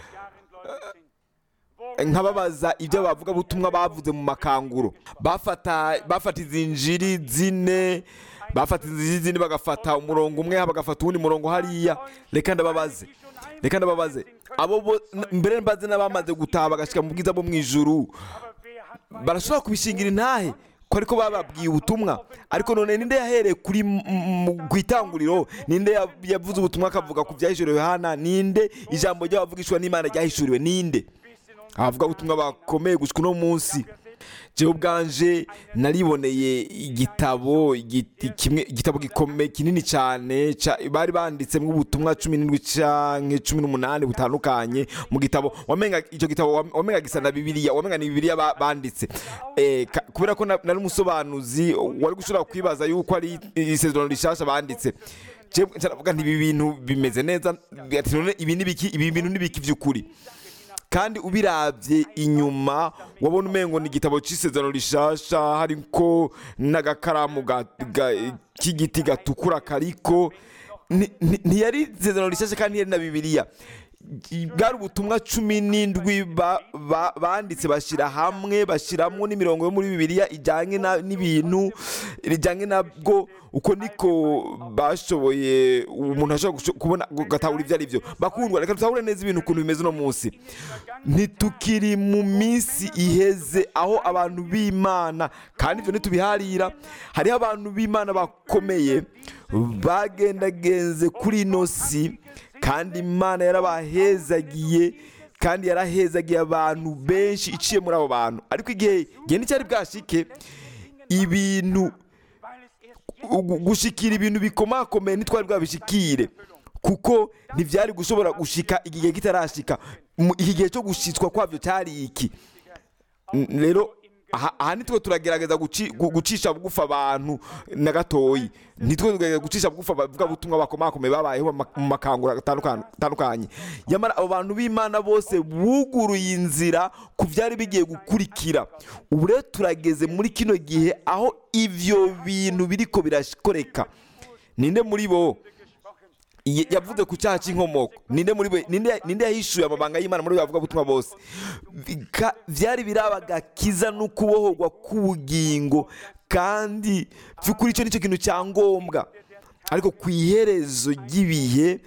nkababaza ibyo bavuga butumwa bavuze mu makanguro bafata bafata izi njiri zine bafata izi njiri zine bagafata umurongo umwe bagafata uwundi murongo hariya reka ndababaze reka ndababaze abo bo mbere mbaze n'abamaze gutaha bagashyika mu bwiza bwo mu ijuru barashobora kubishingira intahe ko ariko bababwiye ubutumwa ariko none ninde yahereye kuri m- m- ku itanguriro ninde ya- yavuze ubutumwa akavuga ku byahishuriwe hana ninde ijambo ry'abavugishwa n'imana ryahishuriwe ninde abavuga ubutumwa bakomeye gushika uno munsi jewe ubwanje nariboneye igitabo igiti- kimwe igitabo gikomeye kinini cyane ca- bari banditsemo ubutumwa cumi n'indwi canke cumi n'umunani butandukanye mu gitabo wamenga icyo gitabo wam- wamenga gisa na bibiliya wamenga ni bibiliya ba- banditse Eh, ka- kubera ko na- nari umusobanuzi wari gushobora kwibaza yuko ari isezerano rishasha banditse jewe nca nti ibi bintu bimeze neza ati none ibi ni biki ibi bintu ni biki by'ukuri kandi ubirabye inyuma wabona umengo ni igitabo cy'isezerano rishasha hariko n'agakaramu ga- ga- k'igiti gatukura kariko Ni- ni- ntiyari isezerano rishasha kandi ntiyari na bibiliya bwari ubutumwa cumi n'indwi ba- ba- banditse bashyira hamwe bashyiramo n'imirongo yo muri bibiliya ijyanye na- n'ibintu rijyanye nabwo uko niko bashoboye umuntu ashobora gusho- kubona gatahura ibyo ari byo bakundwa reka dutahure neza ibintu ukuntu bimeze uno munsi ntitukiri mu minsi iheze aho abantu b'imana kandi ibyo ntitubiharira hariho abantu b'imana bakomeye bagendagenze kuri ino si kandi imana yarabahezagiye kandi yarahezagiye abantu benshi iciye muri abo bantu ariko igihe igihe nticyari bwashike ibintu weil es erst gu- gushikira ibintu bikomakomeye ntitwari bwabishikire kuko ntibyari gushobora gushika igihe kitarashika Mu- iki gihe cyo gushitswa kwabyo cyari iki N- rero aha aha nitwe turagerageza guci- gu- gucisha bugufi abantu na gatoyi nitwe turagerageza gucisha bugufi abavugabutumwa bakomakomeye babayeho mu ma- mu makangura atandukanye atandukanye nyamara abo bantu b'imana bose buguruye inzira ku byari bigiye gukurikira ubu rero turageze muri kino gihe aho ibyo bintu biriko birakoreka ninde muri bo Ye- yavuze ku cyaha cy'inkomoko ninde muri bo ninde ninde yahishuye amabanga y'imana muri bo bavuga butumwa bose Bika- byari birabaga kiza no kubohorwa k'ubugingo kandi by'ukuri icyo nicyo kintu cya ngombwa ariko ku iherezo ry'ibihe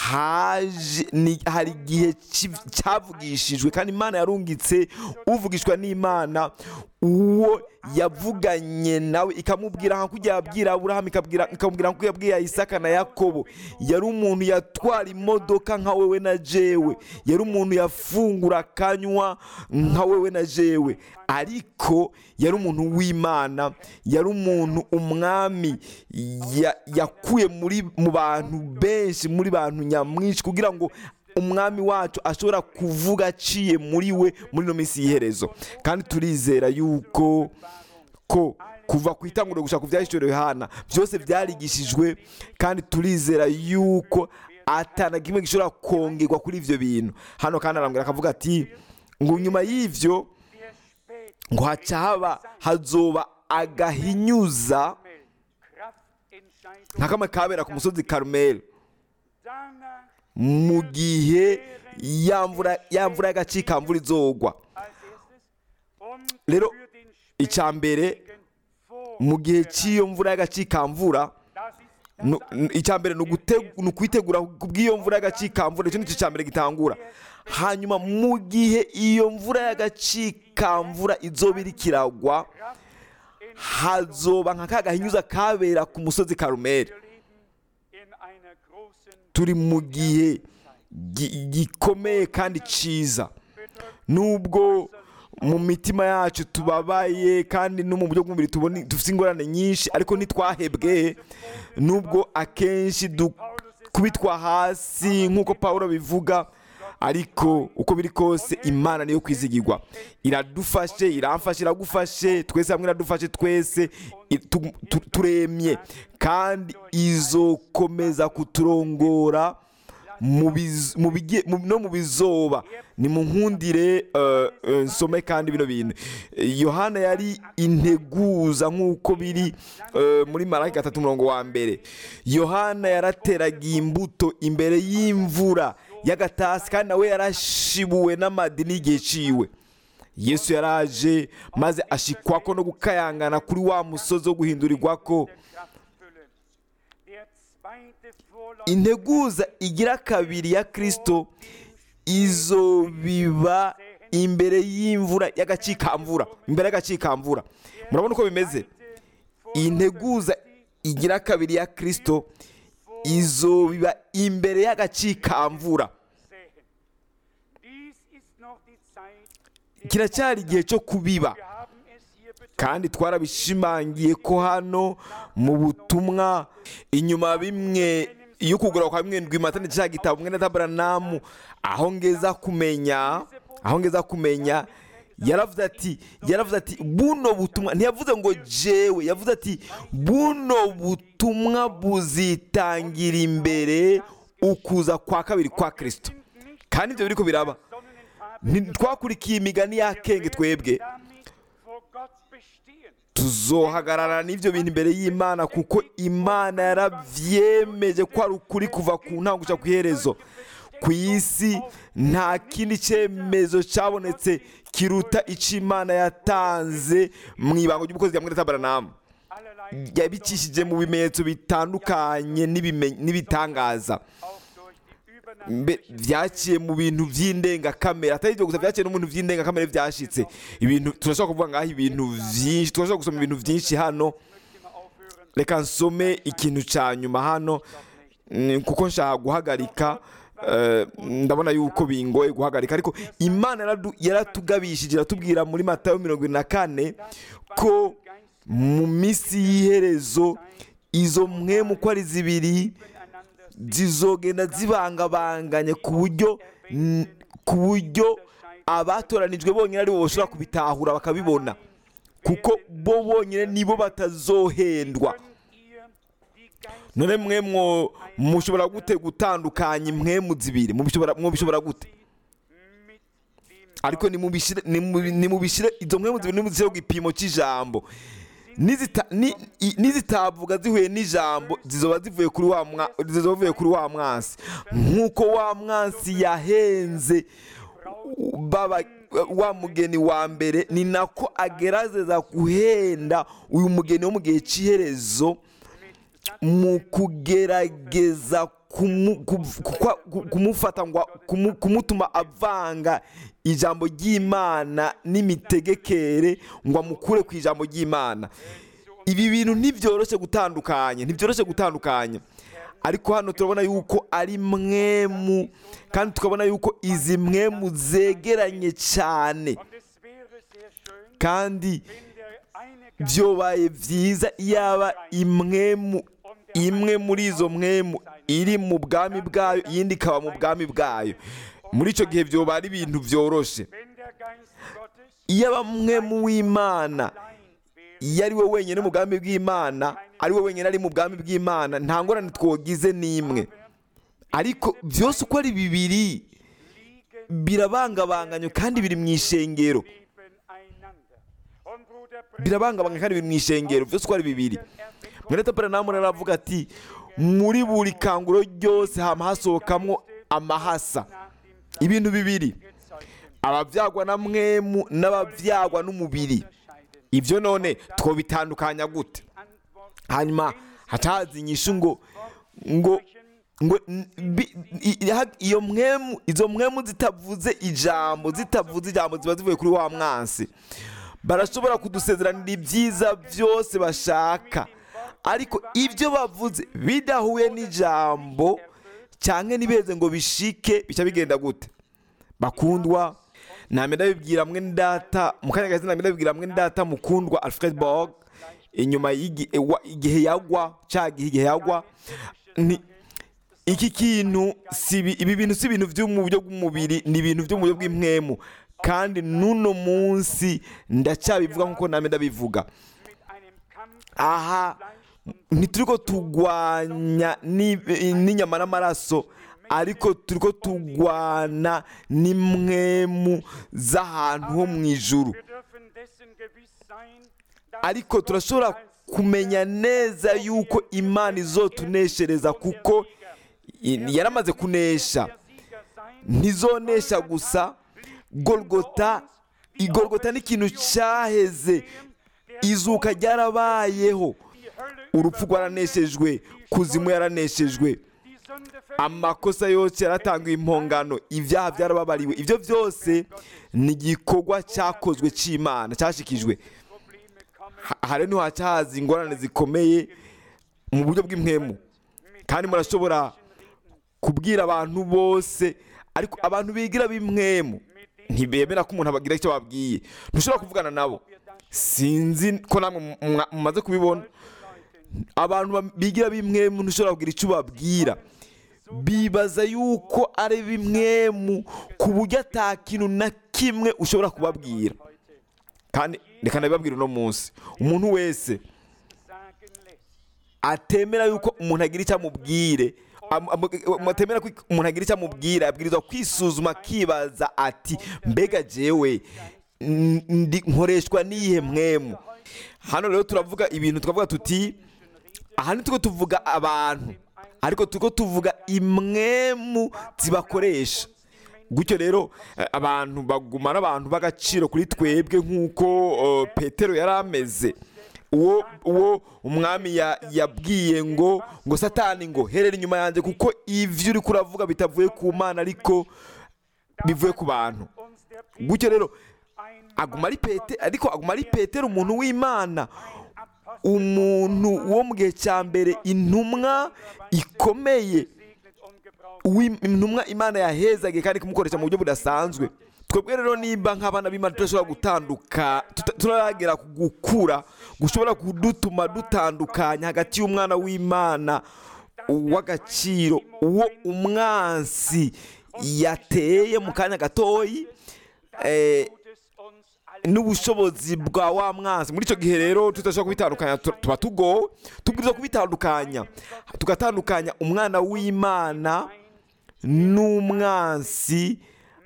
haje ni- hari igihe ki- cyavugishijwe kandi imana yarungitse uvugishwa n'imana uwo yavuganye nawe ikamubwira nka kujya yabwira aburahamu ikabwira- ikamubwira nka yabwiye isaka na yakobo yari umuntu yatwara imodoka nka wewe na jewe yari umuntu yafungura akanywa nka wewe na jewe ariko yari umuntu w'imana yari umuntu umwami ya- yakuye muri mu bantu benshi muri bantu nyamwinshi kugira ngo umwami wacu ashobora kuvuga aciye muri we muri ino minsi y'iherezo kandi turizera yuko ko kuva ku itanguriro gushaka ku byahishuriwe Yohana byose byarigishijwe kandi turizera yuko atana kimwe gishobora kongerwa kuri ibyo bintu hano kandi arambwira akavuga ati ngo nyuma y'ibyo wer spät ngo haca haba hazoba agahinyuza Kraftentscheidung nka kamwe kabera ku musozi karumeli danach mu gihe ya mvura ya mvura y'agacikamvura izogwa als erstes und Rero, für den icya mbere späten vor. mu gihe cy'iyo mvura y'agacikamvura Das ist nu- nu- icya mbere ni ugute- ni ukwitegura ku bw'iyo mvura y'agacikamvura icyo nicyo cya mbere gitangura hanyuma mu gihe iyo mvura y'agacikamvura izoba iri kiragwa hazoba nka ka gahinyuza kabera ku musozi karumeli Wir leben in einer großen turi mu gihe gi- gikomeye kandi cyiza nubwo mu mitima yacu tubabaye kandi no mu buryo bw'umubiri tubona dufite ingorane nyinshi ariko ntitwahebwe nubwo akenshi dukubitwa hasi nk'uko paul bivuga ariko uko biri kose imana niyo kwizigirwa iradufashe iramfashe iragufashe twese hamwe iradufashe twese i- tu- tu- turemye kandi izokomeza kuturongora mu biz- mu bige- mu- no mu bizoba ni mu nkundire eh, eh, nsome kandi bino bintu Eh, yohana yari integuza nk'uko biri eh, muri maraki gatatu umurongo wa mbere yohana yarateraga imbuto imbere y'imvura y'agatasi kandi nawe yarashibuwe n'amadini y'igihe ciwe yesu yaraje maze ashikwako no gukayangana kuri wa musozi wo guhindurirwako Kraftfülle. Der zweite Vorlauf integuza igira kabiri ya kirisito izobiba imbere y'imvura y'agacikamvura imbere y'agacikamvura murabona uko bimeze iyi nteguza igira kabiri ya kirisito izobiba imbere y'agacikamvura sehen. Dies ist noch die Zeit. der kiracyari igihe cyo kubiba Wir haben es hier betont. kandi twarabishimangiye ko hano mu butumwa inyuma bimwe iyo kugura kwa bimwe ndwi matane cya gitabo mwene tabaranamu aho ngeza kumenya aho ngeza kumenya yaravuze ati yaravuze ati buno butumwa ntiyavuze ngo jewe yavuze ati buno butumwa buzitangira imbere ukuza kwa kabiri kwa kirisito kandi ibyo biriko biraba Sonnenfarbe Ntitwakurikiye imigani y'akenge twebwe damit vor Gott bestehen. tuzohagarara n'ibyo bintu imbere y'imana kuko imana yaravyemeje ko ari ukuri kuva ku ntango guca ku iherezo ku isi nta kindi cyemezo cyabonetse kiruta icyo imana yatanze mu ibanga ry'umukozi rya mwene tabaranamu allerlei yabicishije mu bimenyetso bitandukanye n'ibime- n'ibitangaza auch durch die Mbe- byaciye mu bintu by'indengakamere atari ibyo gusa byaciye no mu bintu by'indengakamere byashitse ibintu turashobora kuvuga ngaho ibintu byinshi turashobora gusoma ibintu byinshi hano immer aufhören, reka nsome ikintu cya nyuma hano mm, kuko nshaka guhagarika eh, ndabona yuko bingoye guhagarika ariko imana yaradu- yaratugabishije iratubwira muri matayo mirongo ine na kane ko mu minsi y'iherezo izo mwemu uko ari zibiri einander zizogenda zibangabanganye ku buryo n- ku buryo abatoranijwe bonyine aribo bashobora kubitahura bakabibona kuko bo bonyine nibo batazohendwa könnt ihr die Geister none mwe mwo mushobora gute gutandukanya impwemu zibiri mubishobora mwobishobora gute mit dem ariko nimubishire nimu- nimubishire izo mpwemu zibiri nimuzishyire ku gipimo cy'ijambo Nizita- ni- i- nizitavuga zihuye n'ijambo zizoba zivuye kuri wa mwa- zizoba zivuye kuri wa mwansi nk'uko wa mwansi yahenze baba wa mugeni wa mbere ni nako agerageza guhenda uyu mugeni wo mu gihe cy'iherezo mu kugerageza kumu- ku- ku- ku- kumufata ngo kumu- kumutuma avanga ijambo ry'imana n'imitegekere ngo amukure ku ijambo ry'imana ibi bintu ntibyoroshye gutandukanya ntibyoroshye gutandukanya ariko hano turabona yuko ari mwemu kandi tukabona yuko izi mwemu zegeranye cyane Und es wäre sehr schön, kandi wenn der eine Geist byobaye byiza yaba imwemu imwe muri izo mwemu iri mu bwami bwayo iyindi ikaba mu bwami bwayo muri icyo gihe byoba ari ibintu byoroshye wenn der Geist Gottes iyo aba mwemu w'imana allein wäre, iyo ari we wenyine mu bwami bw'imana ari we wenyine ari mu bwami bw'imana nta ngorane twogize n'imwe ariko byose uko ari bibiri liegen birabangabanganye kandi biri mu ishengero nebeneinander. Und Bruder Branham birabangabanganye kandi biri mu ishengero byose uko ari bibiri mwene Branham rero aravuga ati muri buri kanguro ryose hama hasohokamwo amahasa nach dem ibintu bibiri Gezeugten ababyagwa na mwemu n'ababyagwa n'umubiri unterscheiden. ibyo none twobitandukanya gute Antwort hanyuma hatazi inyishu ngo ngo ngo n- bi- i- i- ha- iyo mwemu izo mwemu zitavuze ijambo zitavuze ijambo ziba zivuye kuri wa mwansi barashobora kudusezeranira ibyiza byose bashaka ariko ibyo bavuze bidahuye n'ijambo cyangwa ntibeze ngo bishike bica bigenda gute bakundwa namwe ndabibwira mwe data mu kanya gato namwe ndabibwira mwe data mukundwa alfred borg inyuma y'igi- ewa- igihe yagwa cya gihe igihe yagwa ni iki kintu si ibi ibi bintu si ibintu byo mu buryo bw'umubiri ni ibintu byo mu buryo bw'impwemu kandi n'uno munsi ndacyabivuga nk'uko namwe ndabivuga mit einem Kampf aha Fleisch und ntituri ko turwanya ni- n'inyama n'amaraso ariko turi ko turwana n'imwemu z'ahantu ho mu ijuru wir dürfen dessen gewiss sein, dass ariko turashobora kumenya neza yuko imana izotuneshereza kuko i- yaramaze kunesha der Sieger sein ntizonesha gusa golgota igorogota ni ikintu cyaheze izuka ryarabayeho die Hölle urupfu rwaraneshejwe kuzimu yaraneshejwe die Sünde amakosa yose yaratangiwe impongano ibyaha byarababariwe ibyo byose ni igikorwa cyakozwe cy'imana cyashikijwe Probleme kommen Ha- hari ntihaca haza ingorane zikomeye mu buryo bw'impwemu kandi murashobora kubwira abantu bose ariko abantu bigira b'impwemu ntibemera ko umuntu abagira icyo babwiye ntushobora kuvugana nabo sinzi ko namwe mwa- mumaze kubibona abantu ba- bigira b'imwemu ntushobora kugira icyo ubabwira bibaza yuko ari bimwemu ku buryo ata kintu na kimwe ushobora kubabwira kandi reka nabibabwira uno munsi umuntu wese sagen lässt. atemera yuko umuntu agira icyo amubwire am- am- atemera ko umuntu agira icyo amubwira abwirizwa kwisuzuma akibaza ati mbega jewe n- ndi nkoreshwa n'iyihe mwemu Heute hano rero turavuga ibintu tukavuga tuti aha nitwo tuvuga abantu ariko turiko tuvuga imwemu zibakoresha gutyo rero eh, abantu baguma n'abantu b'agaciro kuri twebwe nk'uko eh, petero yari ameze uwo uwo umwami ya- yabwiye ngo ngo satani ngo herera inyuma yanjye kuko ivyo uriko uravuga bitavuye ku mana ariko bivuye ku bantu gutyo rero aguma ari pete ariko aguma ari petero umuntu w'imana umuntu wo mu gihe cya mbere intumwa ikomeye uwi- intumwa imana yahezaga kandi kumukoresha mu buryo budasanzwe twebwe rero nimba nk'abana b'imana tudashobora gutanduka tuta- turagera ku gukura gushobora kudutuma dutandukanya hagati y'umwana w'imana uw'agaciro uwo umwansi yateye mu kanya gatoyi eh, n'ubushobozi bwa wa mwanzi muri icyo gihe rero tudashobora kubitandukanya tu- tuba tugowe tubwiriza kubitandukanya tugatandukanya umwana w'imana n'umwansi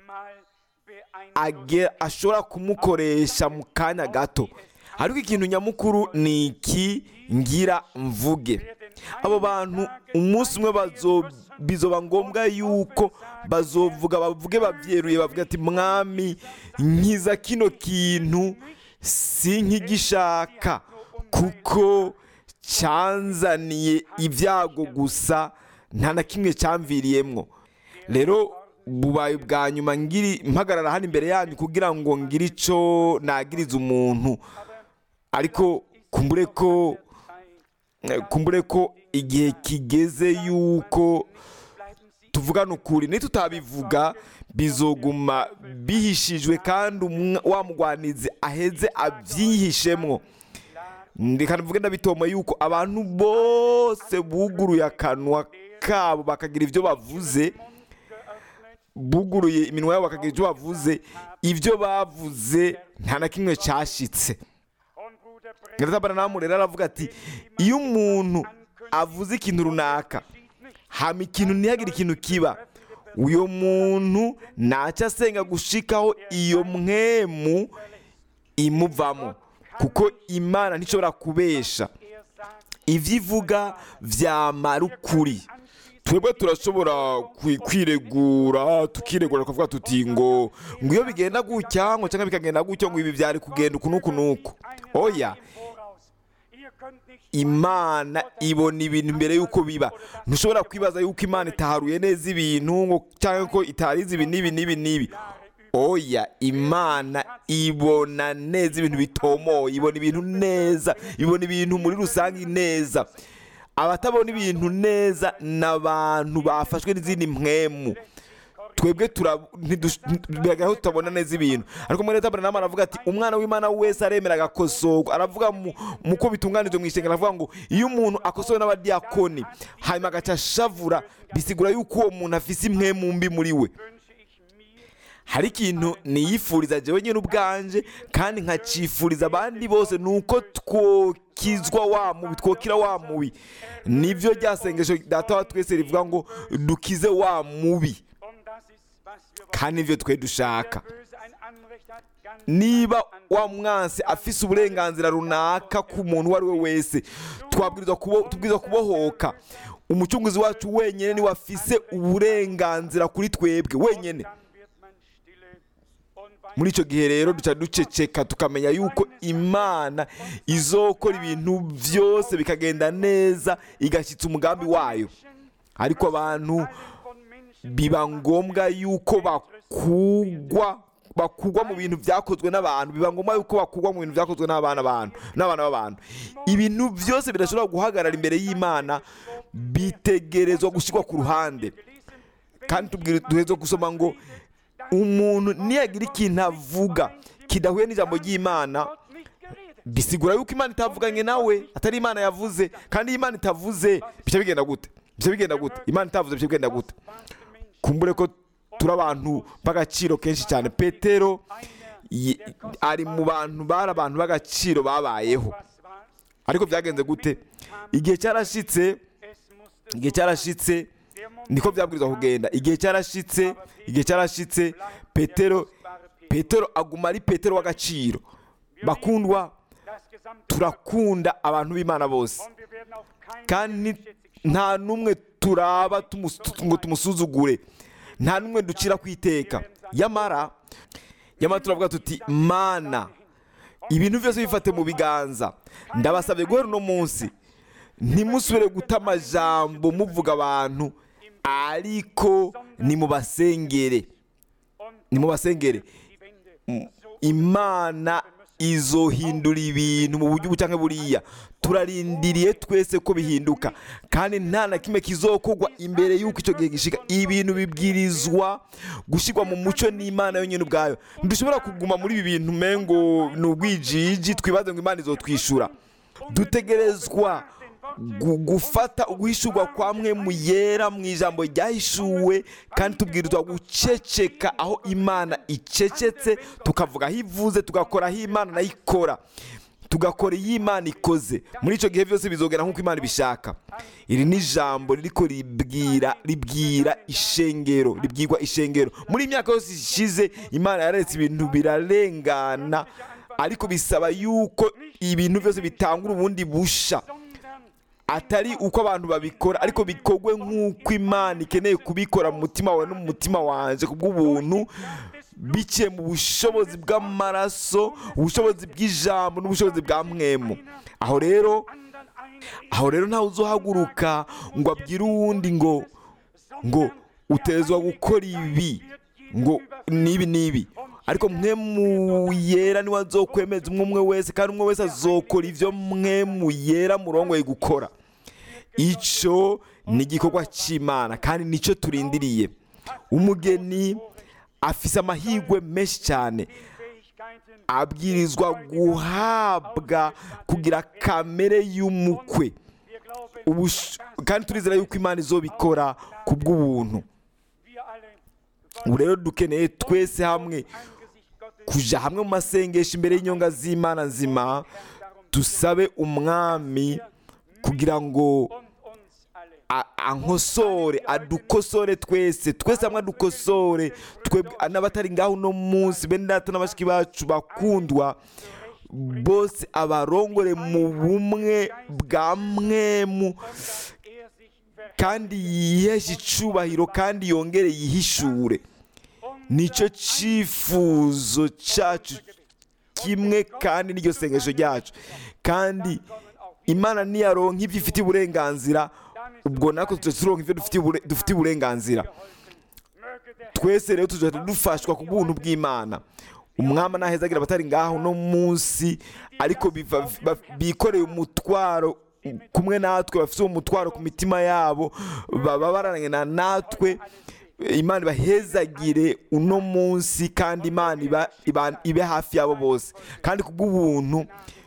age- ashobora kumukoresha mu kanya gato ariko ikintu nyamukuru ni iki ngira mvuge abo bantu umunsi umwe bazo bizoba ngombwa yuko bazovuga bavuge babyeruye bavuga ati mwami nkiza kino kintu si nk'igishaka kuko cyanzaniye ibyago gusa nta na kimwe cyamviriyemwo rero bubaye bwa nyuma ngiri mpagarara hano imbere yanyu kugira ngo ngire icyo nagiriza umuntu ariko kumbure ko eh, kumbure ko igihe kigeze yuko tuvugana ukuri nitutabivuga bizoguma bihishijwe kandi umwa- wa mugwanizi aheze abyihishemwo reka mvuge ndabitoma yuko abantu bose buguruye akanwa kabo bakagira ibyo bavuze buguruye iminwa yabo bakagira ibyo bavuze ibyo bavuze nta na kimwe cyashitse nyiratabara rero aravuga ati iyo umuntu avuze ikintu runaka hama ikintu ntihagire ikintu kiba uyo muntu ntacyo asenga gushikaho iyo mwemu imuvamo kuko imana ntishobora kubesha ibyo ivuga byamara ukuri twebwe turashobora kwi- kwiregura tukiregura tukavuga tuti ngo ngo iyo bigenda gutya ngo cyangwa bikagenda gutya ngo ibi byari kugenda uku n'uku n'uku oya imana ibona ibintu mbere y'uko biba ntushobora kwibaza yuko imana itaharuye neza ibintu ngo cyangwa ko itarize ibi n'ibi n'ibi n'ibi oya imana ibona neza ibintu bitomoye ibona ibintu neza ibona ibintu muri rusange neza abatabona ibintu neza ni abantu bafashwe n'izindi mpwemu twebwe tura- ntidush- biragaragara ko tutabona neza ibintu ariko muri leta nama aravuga ati umwana w'imana wese aremera agakosorwa aravuga mu mu ko bitunganijwe mu isengero aravuga ngo iyo umuntu akosowe n'abadiyakoni hanyuma agaca ashavura bisigura yuko uwo muntu afise impwemu mbi muri we hari ikintu niyifuriza jewe nyine ubwanje kandi nkacifuriza abandi bose ni uko twokizwa wa mubi twokira wa mubi nibyo rya sengesho data wa twese rivuga ngo dukize wa mubi kandi nibyo twe dushaka niba wa mwansi afise uburenganzira runaka ku muntu uwo ari we wese twabwirizwa kubo- tubwirizwa kubohoka umucunguzi wacu wenyine niwe afise uburenganzira kuri twebwe wenyine muri icyo gihe rero duca duceceka tukamenya yuko imana izokora ibintu byose bikagenda neza igashyitsa umugambi wayo ariko abantu biba ngombwa yuko bakugwa bakugwa mu bintu byakozwe n'abantu biba ngombwa yuko bakugwa mu bintu byakozwe n'abana abantu n'abana b'abantu ibintu byose bidashobora guhagarara imbere y'imana bitegerezwa gushyirwa ku ruhande kandi tubwire duheze gusoma ngo umuntu niyagira ikintu avuga kidahuye n'ijambo ry'imana bisigura yuko imana itavuganye nawe atari imana yavuze kandi iyo imana itavuze bica bigenda gute bica bigenda gute imana itavuze bica bigenda gute kumbure ko turi abantu b'agaciro kenshi cyane petero yi- ari mu bantu bari abantu b'agaciro babayeho ariko byagenze gute igihe cyarashitse igihe cyarashitse niko byabwirizwa kugenda igihe cyarashitse igihe cyarashitse petero petero aguma ari petero w'agaciro bakundwa gesamte turakunda abantu b'imana bose und wir werden auch keinen kandi schätzig schauen. nta n'umwe turaba tumus- ngo tumusuzugure nta n'umwe ducira ku iteka yamara yamara turavuga tuti mana ibintu byose bifate mu biganza ndabasabye guhera uno munsi ntimusubire guta amajambo muvuga abantu ariko nimubasengere Und nimubasengere die Wende so imana izohindura ibintu mu buryo bucanke buriya turarindiriye twese ko bihinduka kandi nta na kimwe kizokorwa imbere y'uko icyo gihe gishika ibintu bibwirizwa gushyirwa mu muco n'imana yonyine ubwayo ntidushobora kuguma muri ibi bintu umengo ni ubwijiji twibaze ngo imana izotwishyura dutegerezwa gu- gufata uguhishurwa kwa mwe mu yera mu ijambo ryahishuwe kandi tubwirizwa guceceka aho imana icecetse tukavuga aho ivuze tugakora aho imana nayo ikora tugakora iyo imana ikoze muri icyo gihe byose bizogera nk'uko imana ibishaka iri ni ijambo ririko ribwira ribwira ishengero ribwirwa ishengero muri iyi myaka yose ishize imana yaretse ibintu birarengana ariko bisaba yuko ibintu byose bitangura ubundi busha sondern atari uko abantu babikora ariko bikorwe nk'uko imana ikeneye kubikora mu mutima wawe no mu mutima wanjye ku bw'ubuntu biciye mu bushobozi bw'amaraso ubushobozi bw'ijambo n'ubushobozi bwa mwemu aho rero anderen eine aho rero ntawe uzohaguruka ngo abwire uwundi ngo ngo utezwa gukora ibi ngo nibi nibi ariko mwe mu yera niwe azokwemeza umwe umwe wese kandi umwe wese azokora ibyo mwe mu yera murongoye gukora icyo ni igikorwa cy'imana kandi nicyo turindiriye umugeni afise amahirwe menshi cyane Fähigkeiten abwirizwa guhabwa kugira kamere y'umukwe wir glauben Ubush- kandi turizera yuko imana izobikora ku bw'ubuntu wir alle ubu rero dukeneye twese hamwe Angesicht Gottes kuja hamwe mu masengesho imbere y'inyonga z'imana nzima dusabe umwami kugira ngo und uns alle a- ankosore adukosore twese twese hamwe adukosore twebwe n'abatari ngaho uno munsi bene data n'abashiki bacu bakundwa bose abarongore mu bumwe bwa mwemu er sich ver kandi yiheshe icubahiro kandi yongere yihishure nicyo cyifuzo cyacu kimwe kandi n'iryo sengesho ryacu kandi imana niyaronka ibyo ifitiye uburenganzira ubwo natwe tujya turonka ibyo dufitiye ubure- dufitiye uburenganzira möge der twese rero tuzajya dufashwa ku bw'ubuntu bw'imana umwami nahezagira abatari ngaho no munsi ariko biva- ba- bikoreye umutwaro kumwe natwe bafite uwo mutwaro ku mitima yabo baba barangana natwe imana ibahezagire uno munsi kandi imana iba- iba- ibe hafi yabo bose kandi ku bw'ubuntu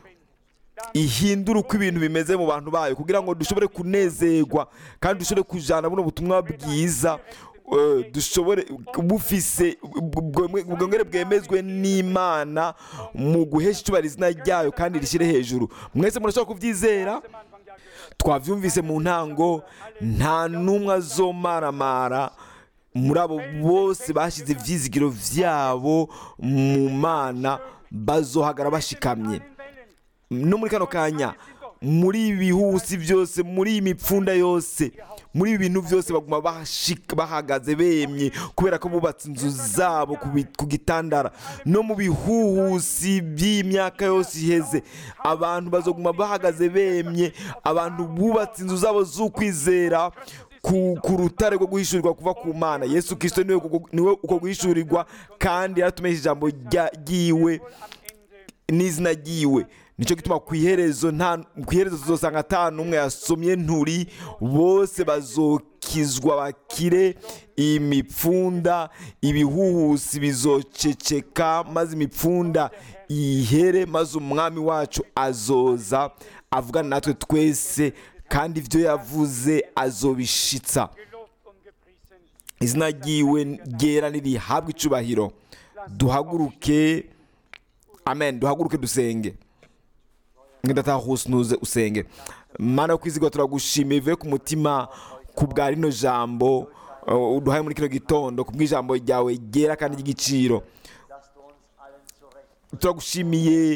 ihindura uko ibintu bimeze mu bantu bayo kugira ngo dushobore kunezerwa kandi dushobore kujyana buno butumwa bwiza eh, dushobore bufise ubwongere bwemezwe n'imana mu guhesha icyubahiro izina ryayo kandi rishyire hejuru mwese murashobora kubyizera am Anfang ja gehört. twabyumvise mu ntango nta n'umwe azomaramara muri abo bose bashyize ibyizigiro byabo mu mana bazohagara bashikamye no muri kano kanya muri ibi bihusi byose muri iyi mipfunda yose muri ibi bintu byose baguma bashika- bahagaze bemye kubera ko bubatse inzu zabo ku bi- ku gitandara no mu bihuhusi by'imyaka yose iheze abantu bazoguma bahagaze bemye abantu bubatse inzu zabo z'ukwizera ku, ku rutare rwo guhishurirwa kuva ku mana yesu kirisito niwe kuko- niwe uko guhishurirwa kandi yaratumesha ijambo rya- ryiwe n'izina ryiwe nicyo gituma ku iherezo nta ku iherezo tuzosanga ata n'umwe yasomye nturi bose bazokizwa bakire imipfunda ibihuhusi bizoceceka maze imipfunda ihere maze umwami wacu azoza avugana natwe twese kandi ibyo yavuze azobishitsa Gelobt und gepriesen. izina ryiwe ryera nirihabwa icubahiro duhaguruke amen duhaguruke dusenge ngenda hose usenge mana yo kwizigwa turagushimiye bivuye ku mutima ku bwa rino jambo uh, uduhaye muri kino gitondo ku bw'ijambo ryawe ryera kandi ry'igiciro dass du uns allen zurecht turagushimiye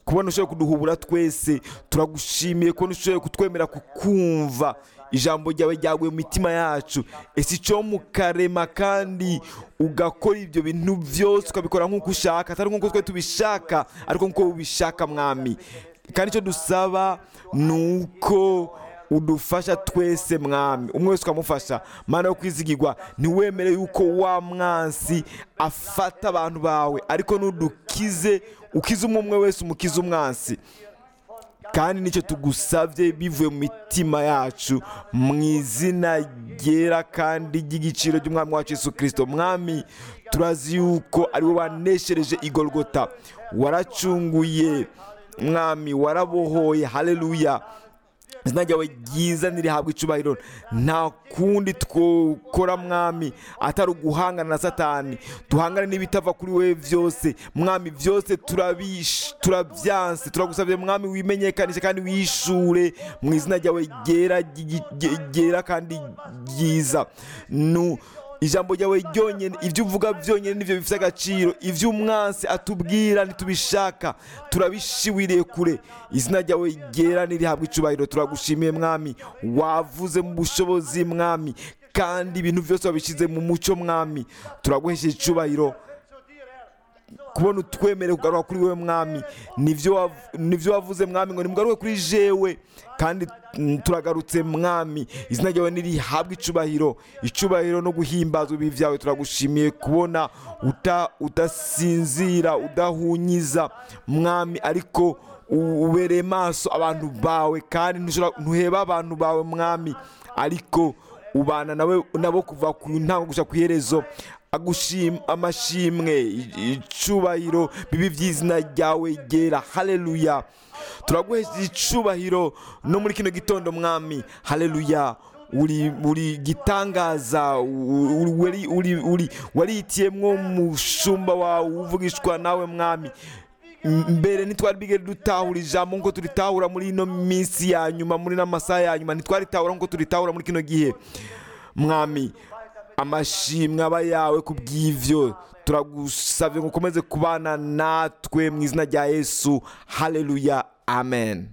kubona ushoboye kuduhubura twese turagushimiye kubona ushoboye kutwemera kukumva ijambo ryawe ryaguye mu mitima yacu ese icyo mukarema kandi ugakora ibyo bintu byose ukabikora nk'uko ushaka atari nk'uko twe tubishaka ariko nk'uko ubishaka mwami kandi icyo dusaba ni uko udufasha twese mwami umwe wese ukamufasha mana yo kwizigirwa ntiwemere yuko wa mwansi afata abantu bawe ariko nudukize ukize umwe umwe wese umukize umwansi kandi nicyo tugusabye bivuye mu mitima yacu mu izina ryera kandi ry'igiciro ry'umwami wacu Yesu kirisito mwami turazi yuko ari wowe waneshereje igorogota waracunguye mwami warabohoye haleluya izina ryawe ryiza ntirihabwe icubahiro nta kundi twokora mwami atari uguhangana na satani duhangane n'ibitava kuri wowe byose mwami byose turabish- turabyanse turagusabye mwami wimenyekanishe kandi wishure mu izina ryawe ryera ry'igi- rye- ryera kandi ryiza nu ijambo ryawe ryonyine ibyo uvuga byonyine nibyo bifite agaciro ibyo umwansi atubwira ntitubishaka turabishiwiriye kure izina ryawe ryera nirihabwa icubahiro turagushimiye mwami wavuze mu bushobozi mwami kandi ibintu byose wabishyize mu mucyo mwami turaguhesheje icubahiro kubona utwemere kugaruka kuri wowe mwami nibyo wav- nibyo wavuze mwami ngo nimugaruke kuri jewe kandi mm, turagarutse mwami izina ryawe nirihabwe icubahiro icubahiro no guhimbaza ibibi byawe turagushimiye kubona uta- udasinzira udahunyiza mwami ariko u- ubereye maso abantu bawe kandi ntushobora- ntuheba abantu bawe mwami ariko ubana nawe nabo kuva ku ntango gushya ku iherezo agushim amashimwe i- icubahiro bibi by'izina ryawe ryera haleluya turaguhesha icubahiro no muri kino gitondo mwami haleluya uri uri gitangaza u- uri wari- uri uri warihitiyemwo umushumba wawe uvugishwa nawe mwami M- mbere ntitwari bigere dutahura ijambo nk'uko turitahura muri ino minsi ya nyuma muri n'amasaha ya nyuma ntitwaritahura nk'uko turitahura muri kino gihe mwami amashimwe aba yawe ku bw'ivyo turagusabye ngo ukomeze kubana natwe mu izina rya yesu haleluya amen